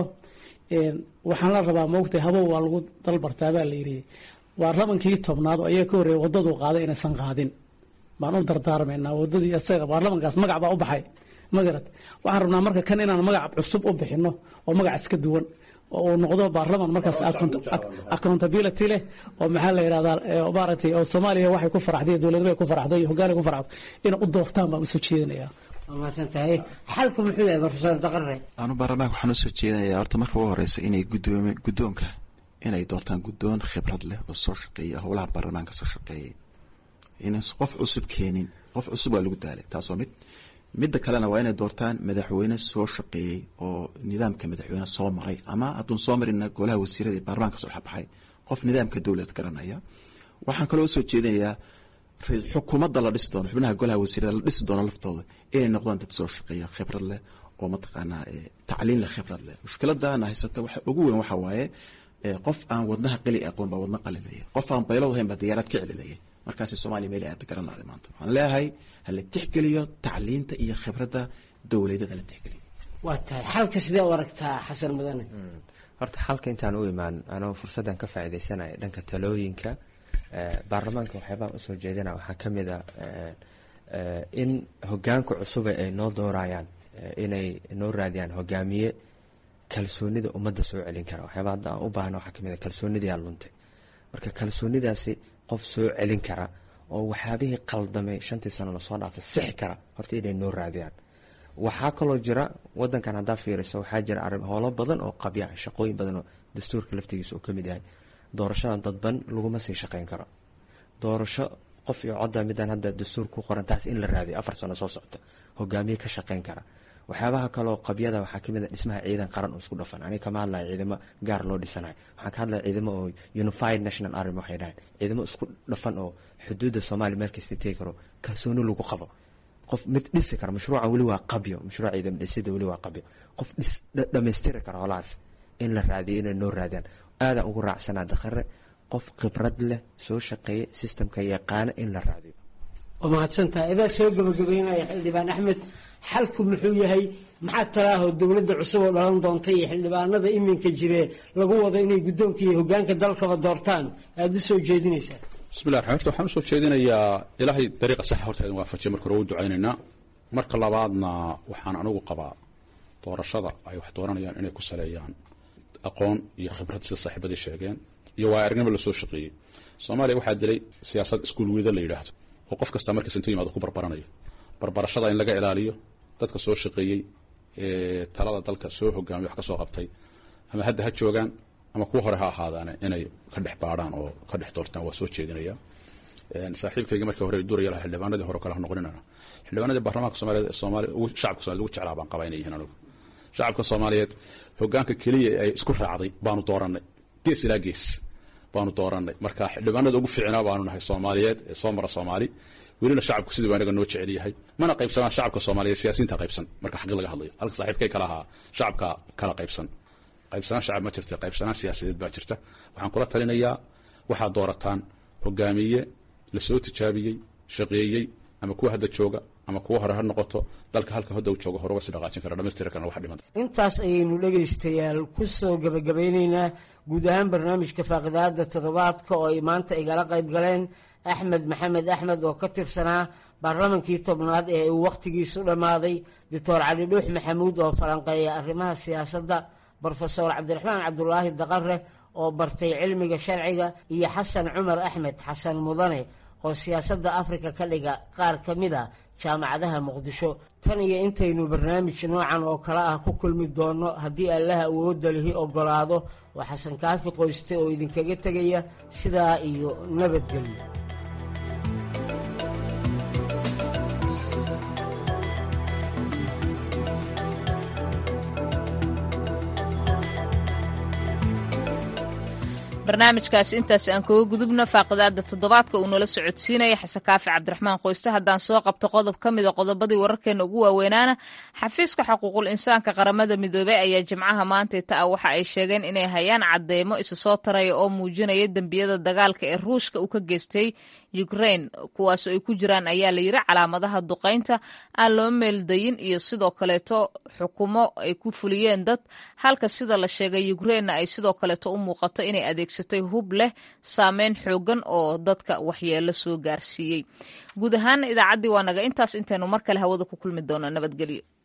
waxaan la rabaa maogtay habow waa lagu dalbartaa baa la yidhi baarlamankii tobnaad oo ayaga ka horreeya waddadu qaaday inaysan qaadin baan u dardaarmaynaa waddadii isaga baarlamankaas magac baa u baxay magarad waxaan rabnaa marka kan inaan magac cusub u bixino oo magac iska duwan oo uu noqdo baarlaman markaas accountability leh oo maxaa la yidhahdaa maaragtay oo soomaaliya waxay ku faraxday dowladnimo ay ku faraxday iyo hoggaan ay ku faraxday inay u doortaan baan usoo jeedinayaa waa mahadsan tahay xalku muxuu yahay profesor daqare anu baarlamaanka waxaan usoo jeedinayaa horta marka ugu horeysa inay gudoomi guddoonka inay doortaan guddoon khibrad leh oo soo shaqeeya howlaha baarlamaanka soo shaqeeyay inaysan qof cusub keenin qof cusub waa lagu daalay taasoo mid midda kalena waa inay doortaan madaxweyne soo shaqeeyey oo nidaamka madaxweyne soo maray ama hadduun soo marina golaha wasiirada iyo baarlamaanka soo xabaxay qof nidaamka dowlad garanaya waxaan kaloo usoo jeedinayaa xukuumadda la dhisi doono xubnaha golaha wasiirada la dhisi doono laftooda inay noqdaan dad soo shaqeeya khibrad leh oo mataqaanaa tacliin leh khibrad leh mushkiladana haysata waxa ugu weyn waxa waaye qof aan wadnaha qali aqoon baa wadna qalilaya qof aan baylad ahayn baa diyaarad ka celilaya markaas soomaaliya meel aada garanaaday maanta waxaan leeyahay hala tixgeliyo tacliinta iyo khibradda dowladada la tixgeliyo waa tahay xalka sidee u aragtaa xasan mudane horta xalka intaan u imaan anoo fursaddan ka faaideysanaya dhanka talooyinka baarlamaanka waxyaabaa usoo jeedina waxaa ka mid a in hogaanka cusube ay noo doorayaan inay noo raadiyaan hogaamiye kalsoonida ummadda soo celin kara waxyaaba hadda aan u baahna waxaa kamid a kalsoonidiyaa luntay marka kalsoonidaasi qof soo celin kara oo waxyaabihii qaldamay shantii sano lasoo dhaafay sixi kara horta inay noo raadiyaan waxaa kaloo jira wadankan haddaa fiiriso waxaa jira arrin howlo badan oo qabya shaqooyin badan oo dastuurka laftigiisa uu kamid yahay doorashadan dadban laguma sii shaqeyn karo doorasho qof iyo codda midaan hadda dastuur ku qoran taas in la raadiyo afar sano soo socota hogaamiye ka shaqeyn kara waxyaabaha kaloo qabyada waxaa kamid a dhismaha ciidan qaran oo isku dhafan aniga kama hadlaya ciidamo gaar loo dhisanayo waxaan ka hadlaya ciidamo oo unified national army waxay dhahayn ciidamo isku dhafan oo xuduudda soomaaliya meel kasta tegi karo kalsooni lagu qabo qof mid dhisi kara mashruucan weli waa qabyo mashruuc ciidan dhisida weli waa qabyo qof dhis dhamaystiri kara holahaas in la raadiyo inay noo raadiyaan aadaan ugu raacsanaa dakhare qof khibrad leh soo shaqeeya systemka yaqaana in la raadiyo waa mahadsantahay idaa soo gabagabeynaya xildhibaan axmed xalku muxuu yahay maxaa talaahoo dowladda cusub oo dhalan doonta iyo xildhibaanada iminka jiree lagu wado inay guddoonka iyo hogaanka dalkaba doortaan aada u soo jeedinaysaa bismillah raxmaan horta waxaan usoo jeedinayaa ilaahay dariiqa saxa horta idin waafajiya marka hore u ducaynaynaa marka labaadna waxaan anigu qabaa doorashada ay wax dooranayaan inay ku saleeyaan aqoon iyo khibrad sida saaxiibadii sheegeen iyo waa aragnimo lasoo shaqeeyey soomaaliya waxaa dilay siyaasad iskuul wiida la yidhaahdo oo qof kasta markiis intuu yimaado ku barbaranayo barbarashada in laga ilaaliyo dadka soo shaqeeyey ee talada dalka soo hogaamiya wax ka soo qabtay ama hadda ha joogaan ama kuwa hore ha ahaadaane inay ka dhex baadhaan oo ka dhex doortaan waa soo jeedinaya saaxiibkayga markii hore duraya lahaa xildhibaanadii hore kale ha noqoninana xildhibaanadii baarlamaanka soomaaliyeed soomaali shacabka somaliyed ugu jeclaa baan qabaa inay yihiin anigu shacabka soomaaliyeed hogaanka keliya ay isku raacday baanu dooranay gees ilaa gees baanu dooranay marka xildhibaanada ugu fiicnaa baanu nahay soomaaliyeed ee soo mara soomaali welina shacabku sidii baa inaga noo jecel yahay mana qaybsanaan shacabka soomaaliyeed siyaasiyiinta qaybsan marka xaqi laga hadlayo halka saaxiibkay kala ahaa shacabka kala qaybsan qaybsanaan shacab ma jirta qaybsanaan siyaasadeed baa jirta waxaan kula talinayaa waxaad doorataan hogaamiye lasoo tijaabiyey shaqeeyey ama kuwa hadda jooga ama kuwa hore ha noqoto dalka halka hadda uu joogo hore uga sii dhaqaajin kara dhamaystiri karna wax dhiman intaas ayaynu dhegaystayaal ku soo gebagabeyneynaa guud ahaan barnaamijka faaqidaada toddobaadka oo ay maanta igala qayb galeen axmed maxamed axmed oo ka tirsanaa baarlamankii tobnaad ee uu wakhtigiisu dhammaaday doctor cali dhuux maxamuud oo falanqeeya arrimaha siyaasadda brofesor cabdiraxmaan cabdulaahi daqare oo bartay cilmiga sharciga iyo xasan cumar axmed xasan mudane oo siyaasadda afrika ka dhiga qaar ka mid a jaamacadaha muqdisho tan iyo intaynu barnaamij noocan oo kale ah ku kulmi doonno haddii allaha awoodda lihi oggolaado waa xasan kaafi qoyste oo idinkaga tegaya sidaa iyo nabadgelyo barnaamijkaasi intaas aan kaga gudubno faaqidaada toddobaadka uu nala socodsiinaya xasan kaafi cabdiraxmaan qoyste haddaan soo qabto qodob ka mida qodobadii wararkeena ugu waaweynaana xafiiska xuquuqul insaanka qaramada midoobey ayaa jimcaha maantay ta ah waxa ay sheegeen inay hayaan cadeymo isu soo taraya oo muujinaya dembiyada dagaalka ee ruushka uu ka geystay ukrain kuwaasoo ay ku jiraan ayaa la yiri calaamadaha duqaynta aan loo meeldayin iyo sidoo kaleeto xukumo ay ku fuliyeen dad halka sida la sheegay ukrainna ay sidoo kaleeto u muuqato inay adeegsatay hub leh saameyn xoogan oo dadka waxyeelo soo gaarsiiyey guud ahaan idaacaddii waa naga intaas intaynu mar kale hawada ku kulmi doono nabadgelyo